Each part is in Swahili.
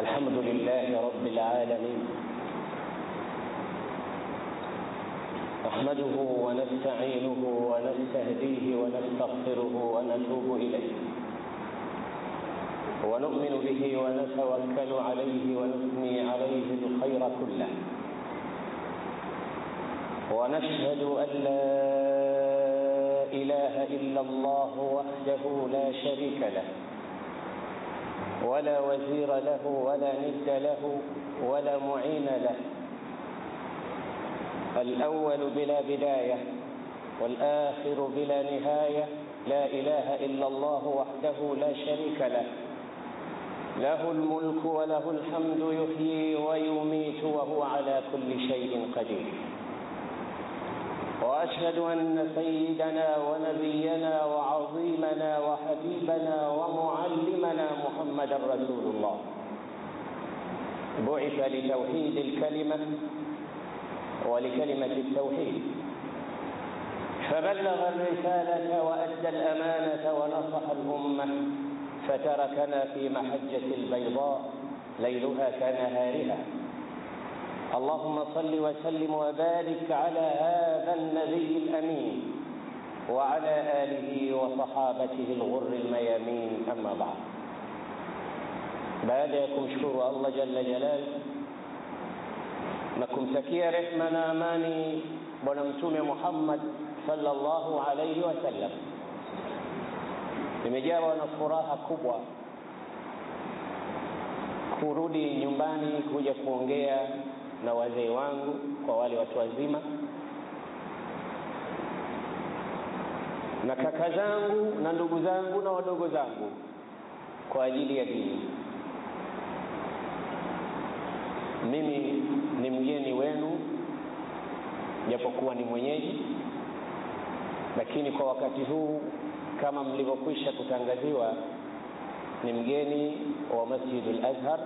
الحمد لله رب العالمين نحمده ونستعينه ونستهديه ونستغفره ونتوب إليه ونؤمن به ونتوكل عليه ونثني عليه الخير كله ونشهد أن لا إله إلا الله وحده لا شريك له ولا وزير له ولا ند له ولا معين له الأول بلا بداية والآخر بلا نهاية لا إله إلا الله وحده لا شريك له له الملك وله الحمد يحيي ويميت وهو على كل شيء قدير واشهد ان سيدنا ونبينا وعظيمنا وحبيبنا ومعلمنا محمدا رسول الله بعث لتوحيد الكلمه ولكلمه التوحيد فبلغ الرساله وادى الامانه ونصح الامه فتركنا في محجه البيضاء ليلها كنهارها اللهم صل وسلم وبارك على هذا النبي الامين وعلى اله وصحابته الغر الميامين اما بعد baada ya kumshukuru allah jalla jalal na kumtakia rehma na amani bwana mtume muhammad sallallahu alaihi wasallam nimejawa na furaha kubwa kurudi nyumbani kuja kuongea na wazee wangu kwa wale watu wazima na kaka zangu na ndugu zangu na wadogo zangu kwa ajili ya dini mimi ni mgeni wenu japokuwa ni mwenyeji lakini kwa wakati huu kama mlivyokwisha kutangaziwa ni mgeni wa masjidul azhar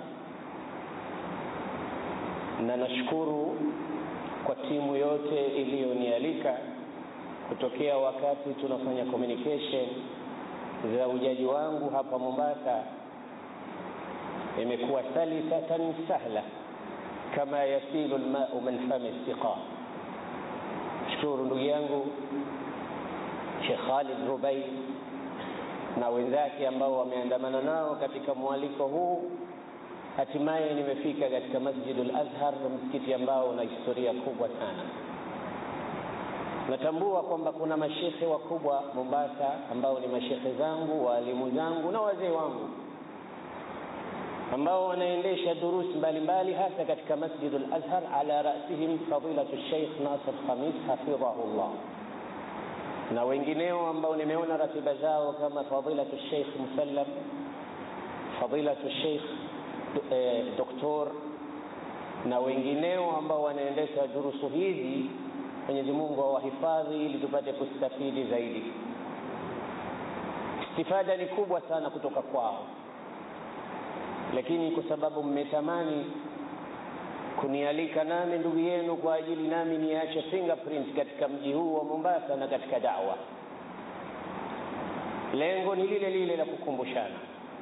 na nashukuru kwa timu yote iliyonialika kutokea wakati tunafanya communication za ujaji wangu hapa Mombasa, imekuwa salisatan sahla kama yasilu lmau min fami siqa. Shukuru ndugu yangu Sheikh Khalid Rubai na wenzake ambao wameandamana nao katika mwaliko huu hatimaye nimefika katika masjidul azhar msikiti ambao una historia kubwa sana natambua kwamba kuna mashekhe wakubwa mombasa ambao ni mashekhe zangu waalimu zangu na wazee wangu ambao wanaendesha durusi mbalimbali hasa katika masjidul azhar ala rasihim fadilatu sheikh nasir khamis hafidhahullah na wengineo ambao nimeona ratiba zao kama fadilatu sheikh musallam fadilatu sheikh eh, doktor na wengineo ambao wanaendesha durusu hizi mwenyezi mungu awahifadhi ili tupate kustafidi zaidi istifada ni kubwa sana kutoka kwao lakini kwa sababu mmetamani kunialika nami ndugu yenu kwa ajili nami niache fingerprint katika mji huu wa mombasa na katika dawa lengo ni lile lile la kukumbushana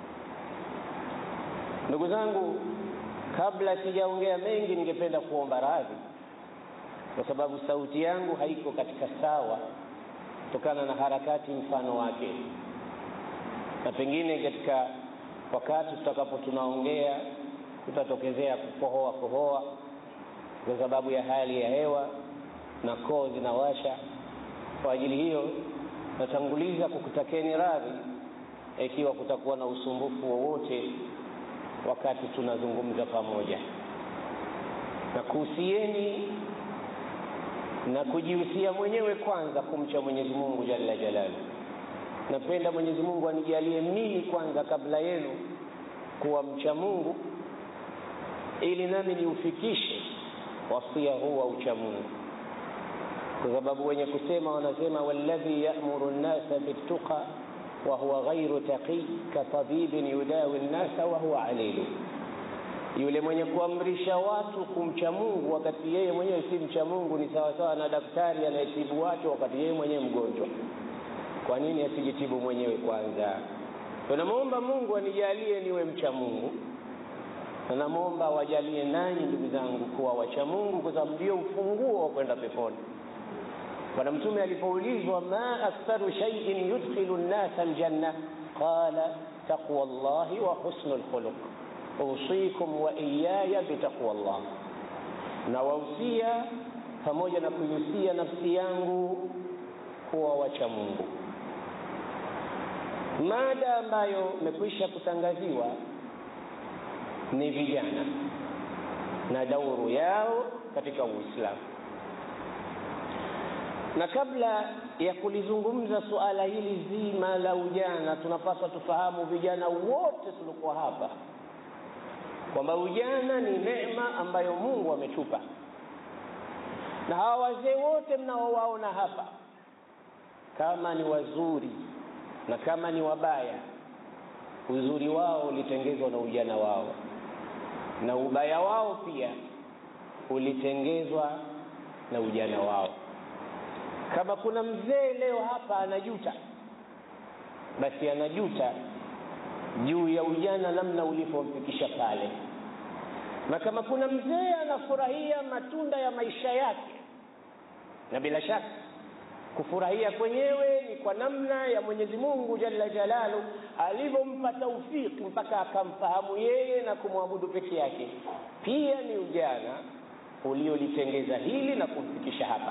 ndugu zangu kabla sijaongea mengi ningependa kuomba radhi kwa sababu sauti yangu haiko katika sawa kutokana na harakati mfano wake na pengine katika wakati tutakapo tunaongea kutatokezea kukohoa kohoa kwa sababu ya hali ya hewa na koo zinawasha kwa ajili hiyo natanguliza kukutakeni radhi ikiwa kutakuwa na usumbufu wowote wakati tunazungumza pamoja na kuhusieni na kujihusia mwenyewe kwanza kumcha mwenyezi mungu jalla jalalu napenda mwenyezi mungu anijalie mimi kwanza kabla yenu kuwa mcha mungu ili nami niufikishe wasia huu wa ucha mungu kwa sababu wenye kusema wanasema walladhi yamuru nnasa biltuqa wahuwa ghairu taqi katabibin yudawi nnasa wahuwa alilu yule mwenye kuamrisha watu kumcha mungu wakati yeye mwenyewe si mcha mungu ni sawasawa na daktari anayetibu watu wakati yeye mwenyewe mgonjwa kwa nini asijitibu mwenyewe kwanza tunamwomba mungu anijalie niwe mcha mungu na namwomba wajalie nanyi ndugu zangu kuwa wacha Mungu, kwa sababu ndio ufunguo wa kwenda peponi. Bwana Mtume alipoulizwa ma aktharu shay'in yudkhilu nnasa aljanna, qala taqwa llahi wa husnu lkhuluq usikum wa iyaya bitaqwa llah, na wausia pamoja na kuihusia nafsi yangu kuwa wacha Mungu. Mada ambayo imekwisha kutangaziwa ni vijana na dauru yao katika Uislamu. Na kabla ya kulizungumza suala hili zima la ujana, tunapaswa tufahamu vijana wote tulikuwa hapa kwamba ujana ni neema ambayo Mungu ametupa, na hawa wazee wote mnaowaona hapa, kama ni wazuri na kama ni wabaya, uzuri wao ulitengezwa na ujana wao na ubaya wao pia ulitengezwa na ujana wao. Kama kuna mzee leo hapa anajuta, basi anajuta juu ya ujana namna ulipomfikisha pale, na kama kuna mzee anafurahia matunda ya maisha yake, na bila shaka kufurahia kwenyewe ni kwa namna ya Mwenyezi Mungu Jalla Jalalu alivyompa taufiki mpaka akamfahamu yeye na kumwabudu peke yake. Pia ni ujana uliolitengeza hili na kumfikisha hapa.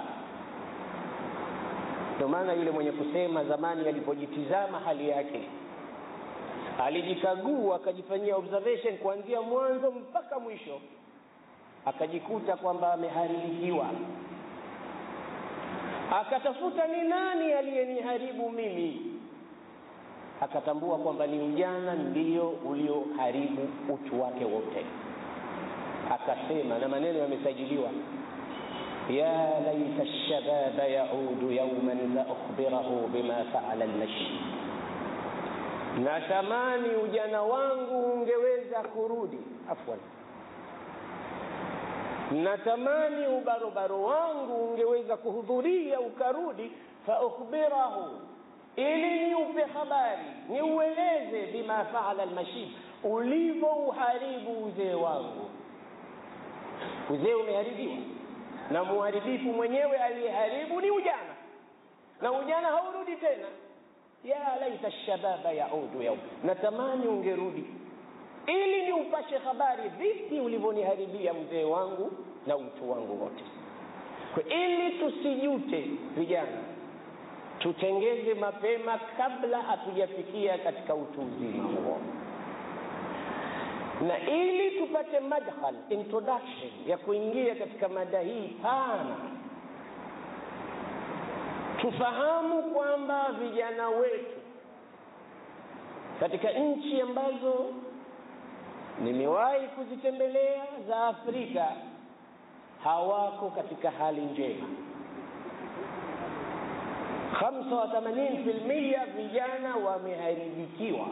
Ndio maana yule mwenye kusema zamani alipojitizama hali yake, alijikagua akajifanyia observation kuanzia mwanzo mpaka mwisho, akajikuta kwamba ameharibikiwa akatafuta ni nani aliyeniharibu mimi, akatambua kwamba ni ujana ndio ulioharibu utu wake wote. Akasema, na maneno yamesajiliwa, ya laita lshababa yaudu yauman la ukhbirahu bima faala lmashi, natamani ujana wangu ungeweza kurudi. Afwan, natamani ubarobaro wangu ungeweza kuhudhuria ukarudi, fa ukhbirahu, ili niupe habari niueleze, bima faala almashib, ulivyo uharibu uzee wangu. Uzee umeharibiwa na muharibifu mwenyewe aliyeharibu ni ujana, na ujana haurudi tena. Ya laita shababa yaudu yaum, natamani ungerudi ili ni upashe habari vipi ulivyoniharibia mzee wangu na utu wangu wote. Kwa ili tusijute, vijana, tutengeze mapema kabla hatujafikia katika utu uzima huo, na ili tupate madkhal introduction ya kuingia katika mada hii pana, tufahamu kwamba vijana wetu katika nchi ambazo nimewahi kuzitembelea za Afrika hawako katika hali njema. 85% vijana wameharibikiwa,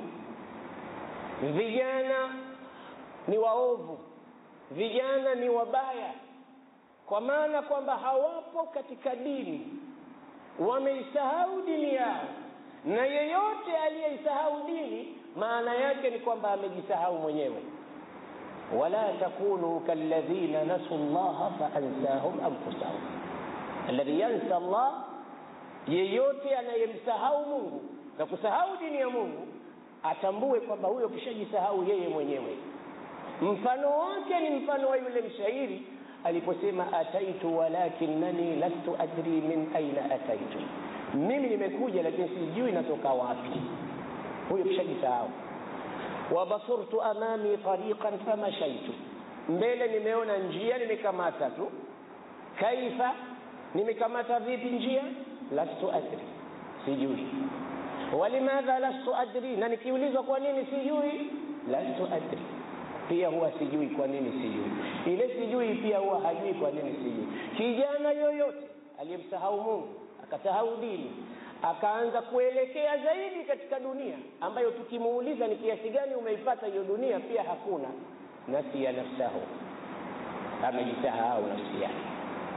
vijana ni waovu, vijana ni wabaya, kwa maana kwamba hawapo katika dini, wameisahau dini yao, na yeyote aliyeisahau dini maana yake ni kwamba amejisahau mwenyewe. wala takunu kalladhina nasu llaha faansahum anfusahum, alladhi yansa Allah, yeyote anayemsahau Mungu na kusahau dini ya Mungu atambue kwamba huyo kishajisahau yeye mwenyewe. Mfano wake ni mfano wa yule mshairi aliposema, ataitu walakinnani lastu adri min aina ataitu, mimi nimekuja lakini sijui natoka wapi. Huyo kishajisahau. Wabasurtu amami tariqan famashaitu, mbele nimeona njia nimekamata tu. Kaifa, nimekamata vipi njia? Lastu adri, sijui. Walimadha lastu adri, na nikiulizwa kwa nini sijui, lastu adri pia huwa sijui kwa nini sijui. Ile sijui pia huwa hajui kwa nini sijui. Kijana yoyote aliyemsahau Mungu akasahau dini akaanza kuelekea zaidi katika dunia ambayo tukimuuliza ni kiasi gani umeipata hiyo dunia, pia hakuna. Nasiya nafsahu, amejisahau nafsi yake.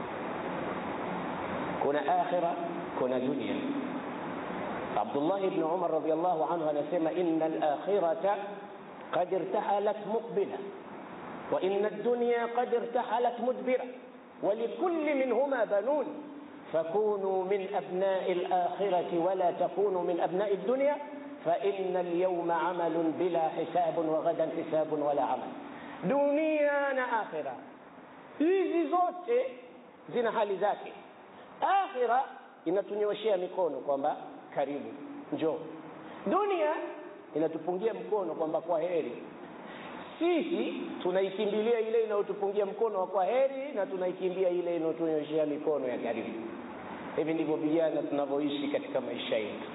Kuna akhira, kuna dunia. Abdullah ibn Umar radhiyallahu anhu anasema inna al-akhirata qad irtahalat muqbila وإن الدنيا قد ارتحلت مدبرة ولكل منهما بنون فكونوا من أبناء الآخرة ولا تكونوا من أبناء الدنيا فإن اليوم عمل بلا حساب وغدا حساب ولا عمل dunia na akhira hizi zote zina hali zake akhira inatunyoshea mikono kwamba karibu njoo dunia inatupungia mkono kwamba kwa heri sisi tunaikimbilia ile inayotupungia mkono wa kwa heri na tunaikimbia ile inayotunyoshea mikono ya karibu hivi ndivyo vijana tunavyoishi katika maisha yetu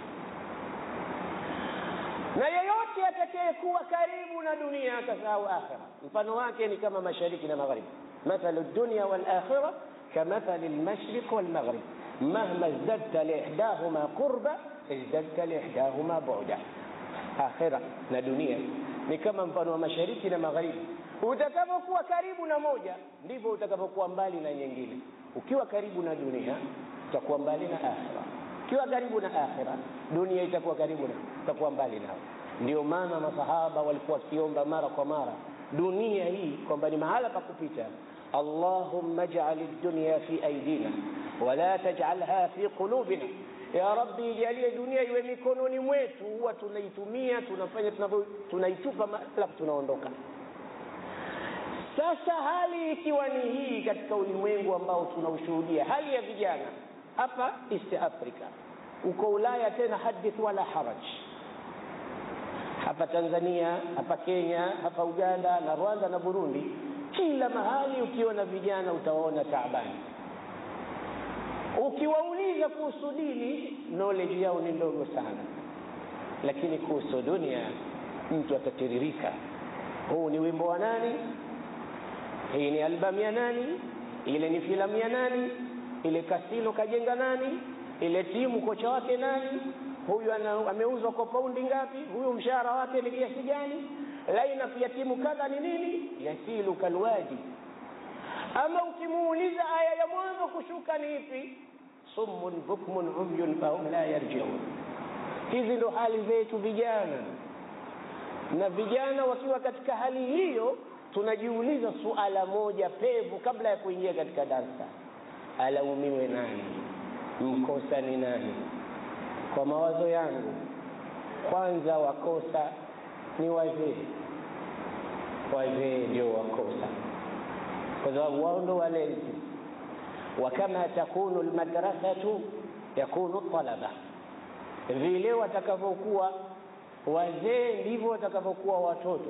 na yeyote atakayekuwa karibu na dunia akasahau akhira mfano wake ni kama mashariki na magharibi mathalu dunya walakhira kamathali lmashriq walmaghrib mahma izdadta liihdahuma qurba izdadta liihdahuma buda akhira na dunia ni kama mfano wa mashariki na magharibi utakapokuwa karibu na moja ndivyo utakapokuwa mbali na nyingine ukiwa karibu na dunia utakuwa mbali na akhira ukiwa karibu na akhira dunia itakuwa karibu na utakuwa mbali nao ndio maana masahaba walikuwa wakiomba mara kwa mara dunia hii kwamba ni mahala pa kupita allahumma jal dunya fi aidina wala tajalha fi qulubina ya rabbi ijalie dunia iwe mikononi mwetu huwa tunaitumia tunafanya tunavyo tunaitupa alafu tunaondoka sasa hali ikiwa ni hii katika ulimwengu ambao tunaushuhudia hali ya vijana hapa east africa uko ulaya tena hadith wala haraj hapa tanzania hapa kenya hapa uganda na rwanda na burundi kila mahali ukiona vijana utawaona taabani ukiwauliza kuhusu dini knowledge yao ni ndogo sana lakini kuhusu dunia mtu atatiririka huu ni wimbo wa nani hii ni albamu ya nani ile ni filamu ya nani ile kasino kajenga nani ile timu kocha wake nani huyu ana, ameuzwa kwa paundi ngapi huyu mshahara wake ni kiasi gani lainaf ya timu kadha ni nini yasilu kalwadi ama ukimuuliza aya ya mwanzo kushuka ni ipi summun bukmun umyun fahum la yarjiun hizi ndo hali zetu vijana na vijana wakiwa katika hali hiyo tunajiuliza suala moja pevu kabla ya kuingia katika darsa alaumiwe nani mkosa ni nani kwa mawazo yangu kwanza wakosa ni wazee wazee ndio wakosa kwa sababu wao ndo walezi wakama takunu lmadrasatu yakunu talaba vile watakavyokuwa wazee ndivyo watakavyokuwa watoto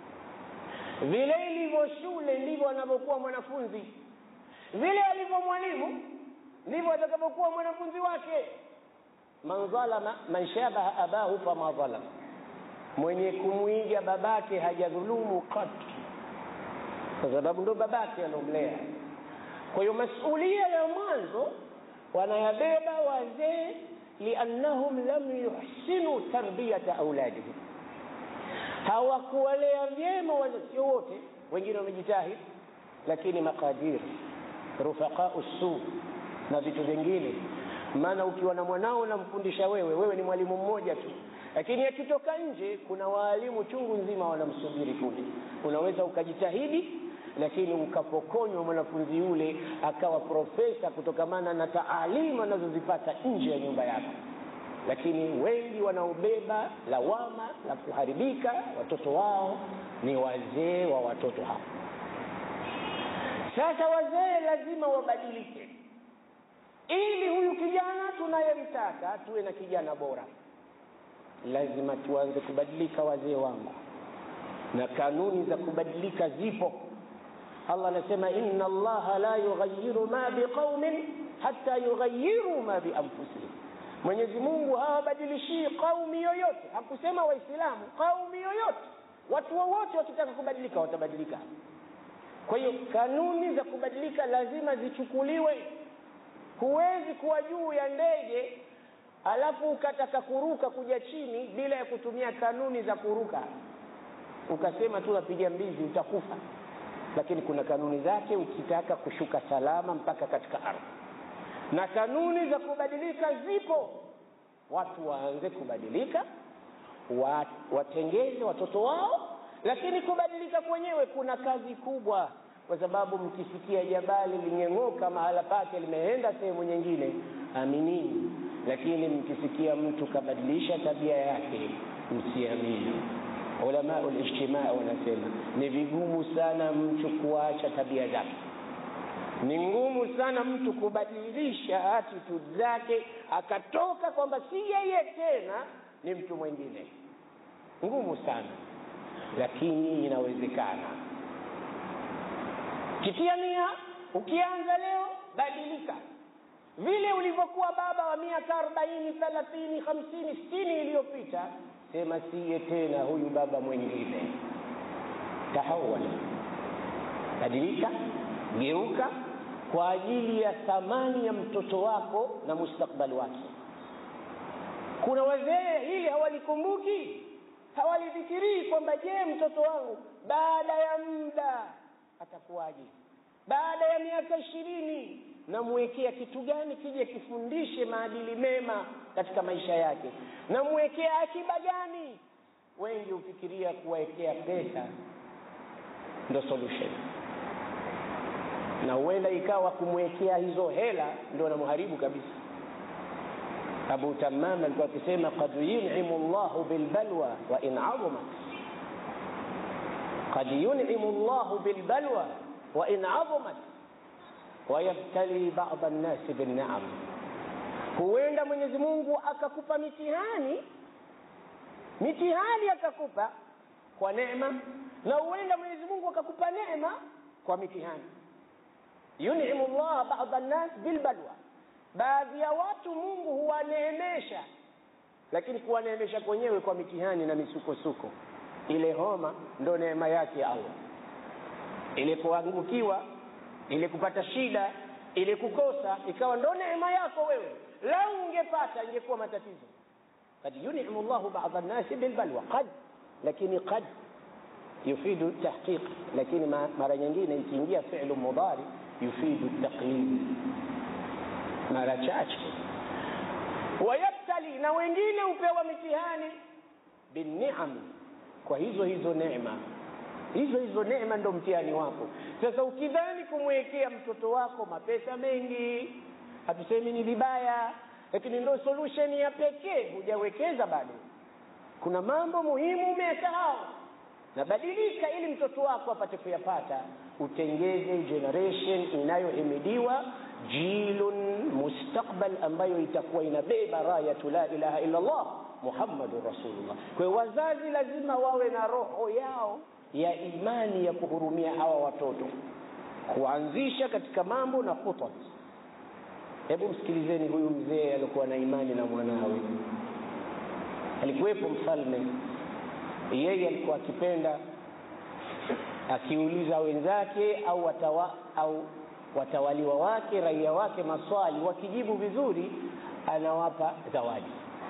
vile ilivyo shule ndivyo anavyokuwa mwanafunzi vile alivyo mwalimu ndivyo atakavyokuwa mwanafunzi wake man dhalama man shabaha abahu fama dhalama mwenye kumwiga babake hajadhulumu katu kwa sababu ndo babake anaomlea kwa hiyo masulia ya mwanzo wanayabeba wazee liannahum lam yuhsinu tarbiyata auladihim hawakuwalea vyema sio wote wengine wamejitahidi lakini maqadir rufaqau su na vitu vingine maana ukiwa na mwanao unamfundisha wewe wewe ni mwalimu mmoja tu lakini akitoka nje kuna waalimu chungu nzima wanamsubiri kule unaweza ukajitahidi lakini ukapokonywa mwanafunzi yule akawa profesa kutokamana na taalimu anazozipata nje ya nyumba yako lakini wengi wanaobeba lawama la kuharibika watoto wao ni wazee wa watoto hao sasa wazee lazima wabadilike ili huyu kijana tunayemtaka tuwe na kijana bora lazima tuanze kubadilika wazee wangu na kanuni za kubadilika zipo allah anasema inna allaha la yughayiru ma biqaumin hata yughayiru ma bianfusihim mwenyezi mungu hawabadilishii qaumi yoyote hakusema waislamu qaumi yoyote watu wowote wakitaka kubadilika watabadilika kwa hiyo kanuni za kubadilika lazima zichukuliwe huwezi kuwa juu ya ndege alafu ukataka kuruka kuja chini bila ya kutumia kanuni za kuruka ukasema tu napiga mbizi utakufa lakini kuna kanuni zake ukitaka kushuka salama mpaka katika ardhi na kanuni za kubadilika zipo watu waanze kubadilika wa, watengeze watoto wao lakini kubadilika kwenyewe kuna kazi kubwa kwa sababu mkisikia jabali limeng'oka mahala pake limeenda sehemu nyingine aminini lakini mkisikia mtu kabadilisha tabia yake msiamini ulama ulijtimaa wanasema ni vigumu sana mtu kuacha tabia zake ni ngumu sana mtu kubadilisha attitude zake akatoka kwamba si yeye tena ni mtu mwingine ngumu sana lakini inawezekana kitia nia ukianza leo badilika vile ulivyokuwa baba wa miaka arobaini thelathini hamsini sitini iliyopita sema siye tena huyu baba mwingine tahawala badilika geuka kwa ajili ya thamani ya mtoto wako na mustakbali wake kuna wazee hili hawalikumbuki hawalifikirii kwamba je mtoto wangu baada ya muda atakuwaje baada ya miaka ishirini namwekea kitu gani kije kifundishe maadili mema katika maisha yake namwekea akiba gani wengi hufikiria kuwawekea pesa ndo solution na huenda ikawa kumwekea hizo hela ndo namharibu kabisa abu tamam alikuwa akisema qad yunimu llahu bilbalwa wa in azumat qad yunimu llahu bilbalwa wa in azumat wayabtali bada nnasi binnaam huenda mwenyezi mungu akakupa mitihani mitihani akakupa kwa neema na huenda mwenyezi mungu akakupa neema kwa mitihani yunimu llah bada nnas bilbalwa baadhi ya watu mungu huwaneemesha lakini kuwaneemesha kwenyewe kwa mitihani na misukosuko ile homa ndo neema yake ya allah ile kuangukiwa ile kupata shida ile kukosa ikawa ndo neema yako wewe lau ungepata ingekuwa matatizo kad yunimu llahu bada nnasi bilbalwa qad lakini qad yufidu tahqiq lakini mara nyingine ikiingia filu mudari yufidu taqlid mara chache wayabtali na wengine hupewa mitihani binniam kwa hizo hizo neema hizo hizo neema ndo mtihani wako sasa ukidhani kumwekea mtoto wako mapesa mengi hatusemi ni vibaya lakini ndo solution ya pekee hujawekeza bado kuna mambo muhimu umesahau nabadilika ili mtoto wako apate kuyapata utengeze generation inayohimidiwa jilun mustakbal ambayo itakuwa inabeba rayatu la ilaha illa allah muhammadun rasulullah kwa hiyo wazazi lazima wawe na roho yao ya imani ya kuhurumia hawa watoto kuanzisha katika mambo na khutat hebu msikilizeni huyu mzee alikuwa na imani na mwanawe alikuwepo mfalme yeye alikuwa akipenda akiuliza wenzake au watawa, au watawaliwa wake raia wake maswali wakijibu vizuri anawapa zawadi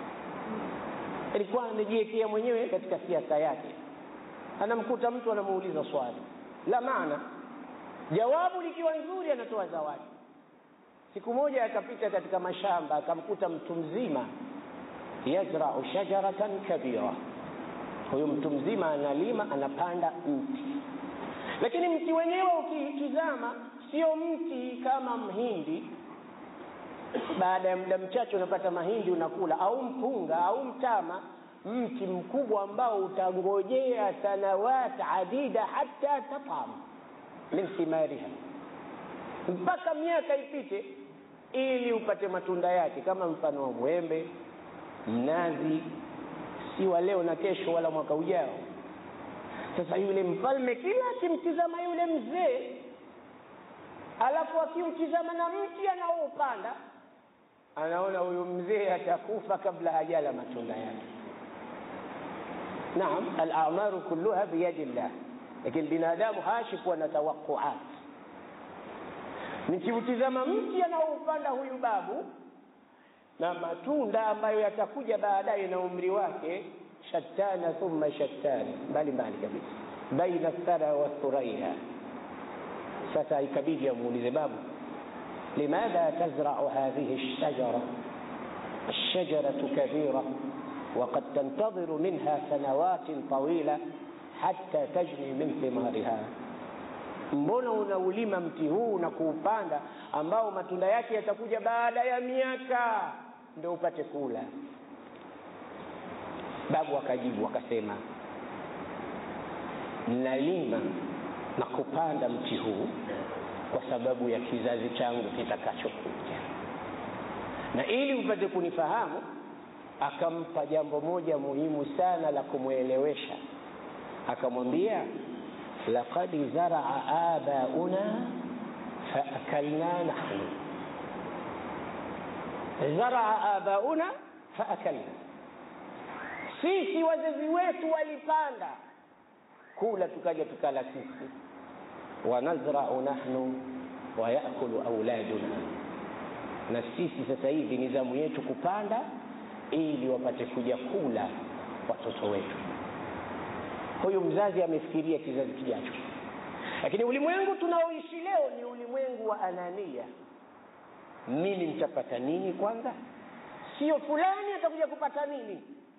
alikuwa anajiwekea mwenyewe katika siasa yake anamkuta mtu anamuuliza swali la maana jawabu likiwa nzuri anatoa zawadi siku moja akapita katika mashamba akamkuta mtu mzima yazrau shajaratan kabira huyu mtu mzima analima anapanda mti lakini mti wenyewe ukitizama sio mti kama mhindi baada ya muda mchache unapata mahindi unakula au mpunga au mtama mti mkubwa ambao utangojea sanawat adida hata tatam min thimariha mpaka miaka ipite ili upate matunda yake kama mfano wa mwembe mnazi si wa leo na kesho wala mwaka ujao sasa yule mfalme kila akimtizama yule mzee alafu akimtizama na mti anaoupanda anaona huyu mzee atakufa kabla hajala matunda yake naam alamaru kulluha biyadi llah lakini binadamu hashi kuwa na tawaquat nikiutizama mti anaoupanda huyu babu na matunda ambayo yatakuja baadaye na umri wake shattana thumma shattana mbali mbali kabisa baina thara wa thuraiha sasa ikabidi amuulize babu limadha tazrau hadhihi lshajara الشجرة كبيرة وقد تنتظر منها سنوات طويلة hatta tajni min thimariha mbona unaulima mti huu na kuupanda ambao matunda yake yatakuja baada ya miaka ndio upate kula babu akajibu akasema nalima na kupanda mti huu kwa sababu ya kizazi changu kitakachokuja na ili upate kunifahamu akampa jambo moja muhimu sana la kumwelewesha akamwambia laqad zaraa abauna faakalna nahnu zaraa abauna faakalna sisi wazazi wetu walipanda kula tukaja tukala sisi wanazrau nahnu wayakulu auladuna na sisi sasa hivi ni zamu yetu kupanda ili wapate kuja kula watoto wetu huyu mzazi amefikiria kizazi kijacho lakini ulimwengu tunaoishi leo ni ulimwengu wa anania mimi nitapata nini kwanza sio fulani atakuja kupata nini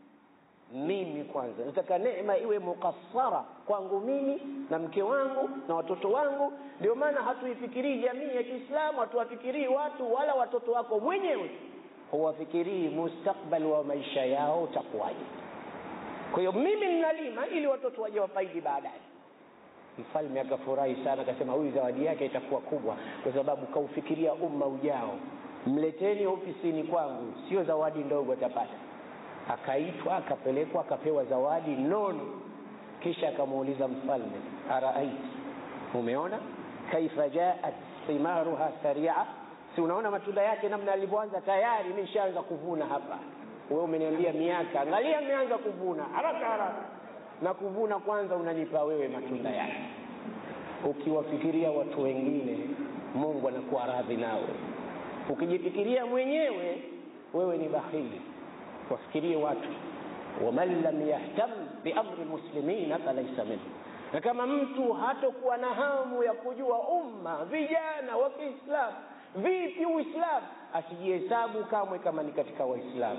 mimi kwanza nataka neema iwe mukassara kwangu mimi na mke wangu na watoto wangu ndio maana hatuifikirii jamii ya kiislamu hatuwafikirii watu wala watoto wako mwenyewe huwafikirii mustakbali wa maisha yao utakuwaje kwa hiyo mimi ninalima ili watoto waje wafaidi baadaye mfalme akafurahi sana akasema huyu zawadi yake itakuwa kubwa kwa sababu kaufikiria umma ujao mleteni ofisini kwangu sio zawadi ndogo atapata akaitwa akapelekwa akapewa zawadi nono kisha akamuuliza mfalme araait umeona kaifa jaat thimaruha saria si unaona matunda yake namna alivyoanza tayari imeshaanza kuvuna hapa wewe umeniambia miaka angalia ameanza kuvuna haraka haraka na kuvuna kwanza unanipa wewe matunda yake ukiwafikiria watu wengine mungu anakuwa radhi nawe ukijifikiria mwenyewe wewe ni bahili wafikirie watu waman lam yahtam biamri lmuslimina falaisa minhu na kama mtu hatokuwa na hamu ya kujua umma vijana wa kiislamu vipi uislamu asijihesabu kamwe kama ni katika waislamu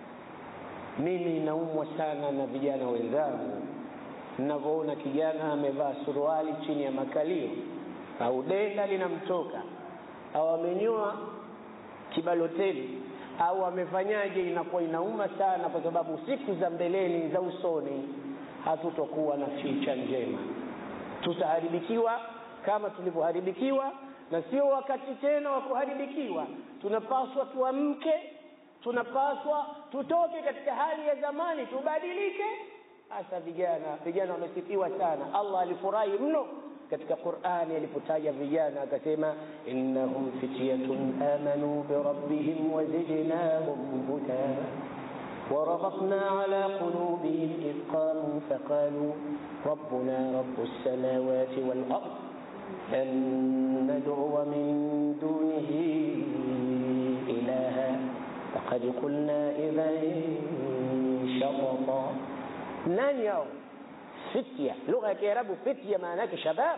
mimi naumwa sana na vijana wenzangu ninavyoona kijana amevaa suruali chini ya makalio au denda linamtoka au amenyoa kibaloteli au amefanyaje inakuwa inauma sana kwa sababu siku za mbeleni za usoni hatutokuwa na ficha njema tutaharibikiwa kama tulivyoharibikiwa na sio wakati tena wa kuharibikiwa tunapaswa tuamke tunapaswa tutoke katika hali ya zamani tubadilike hasa vijana vijana wamesifiwa sana allah alifurahi mno katika qurani alipotaja vijana akasema innahum fityatun amanu birabbihim wazidnahum huda وربطنا على قلوبهم إذ قاموا فقالوا ربنا رب السماوات والأرض أن ندعو من دونه إلها فقد قلنا إذا شططا نان يوم فتية لغة ya Kiarabu فتية maana yake shabab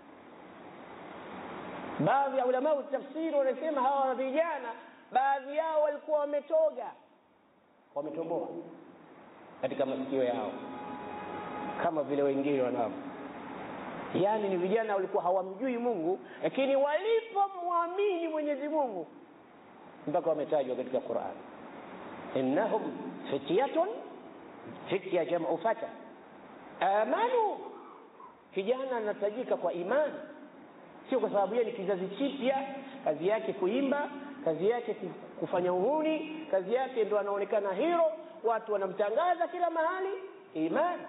baadhi ya ulama wa tafsiri wanasema hawa vijana baadhi yao walikuwa wametoga wametoboa katika masikio yao kama vile wengine wanavyo yaani ni vijana walikuwa hawamjui mungu lakini walipomwamini mwenyezi mungu mpaka wametajwa katika quran innahum fityatun fitya jamu fata amanu kijana anatajika kwa imani sio kwa sababu yeye ni kizazi chipya kazi yake kuimba kazi yake kufanya uhuni kazi yake ndo anaonekana hiro watu wanamtangaza kila mahali iman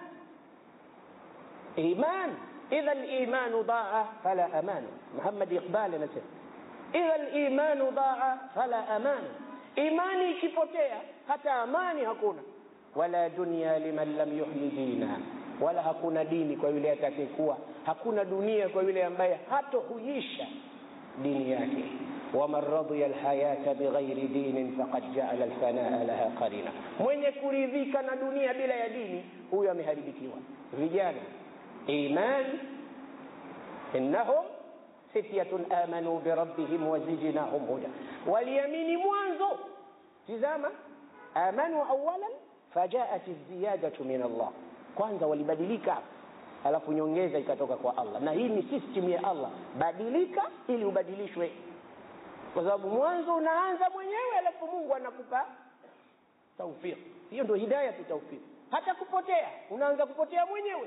iman idha limanu daa fala aman muhammad iqbal anasema idha limanu daa fala aman imani ikipotea hata amani hakuna wala dunya liman lam yuhyi dina wala hakuna dini kwa yule atakayekuwa hakuna dunia kwa yule ambaye hatohuisha dini yake waman radhiya alhayata bighairi dinin faqad jaala alfanaa laha qarina mwenye kuridhika na dunia bila ya dini huyo ameharibikiwa vijana iman innahum fityatun amanu birabbihim wazidnahum huda waliamini mwanzo tizama amanu awalan fajaat ziyadatu min allah kwanza walibadilika alafu nyongeza ikatoka kwa allah na hii ni system ya allah badilika ili ubadilishwe kwa sababu mwanzo unaanza mwenyewe alafu mungu anakupa taufik hiyo ndio hidaya tu taufik hata kupotea unaanza kupotea mwenyewe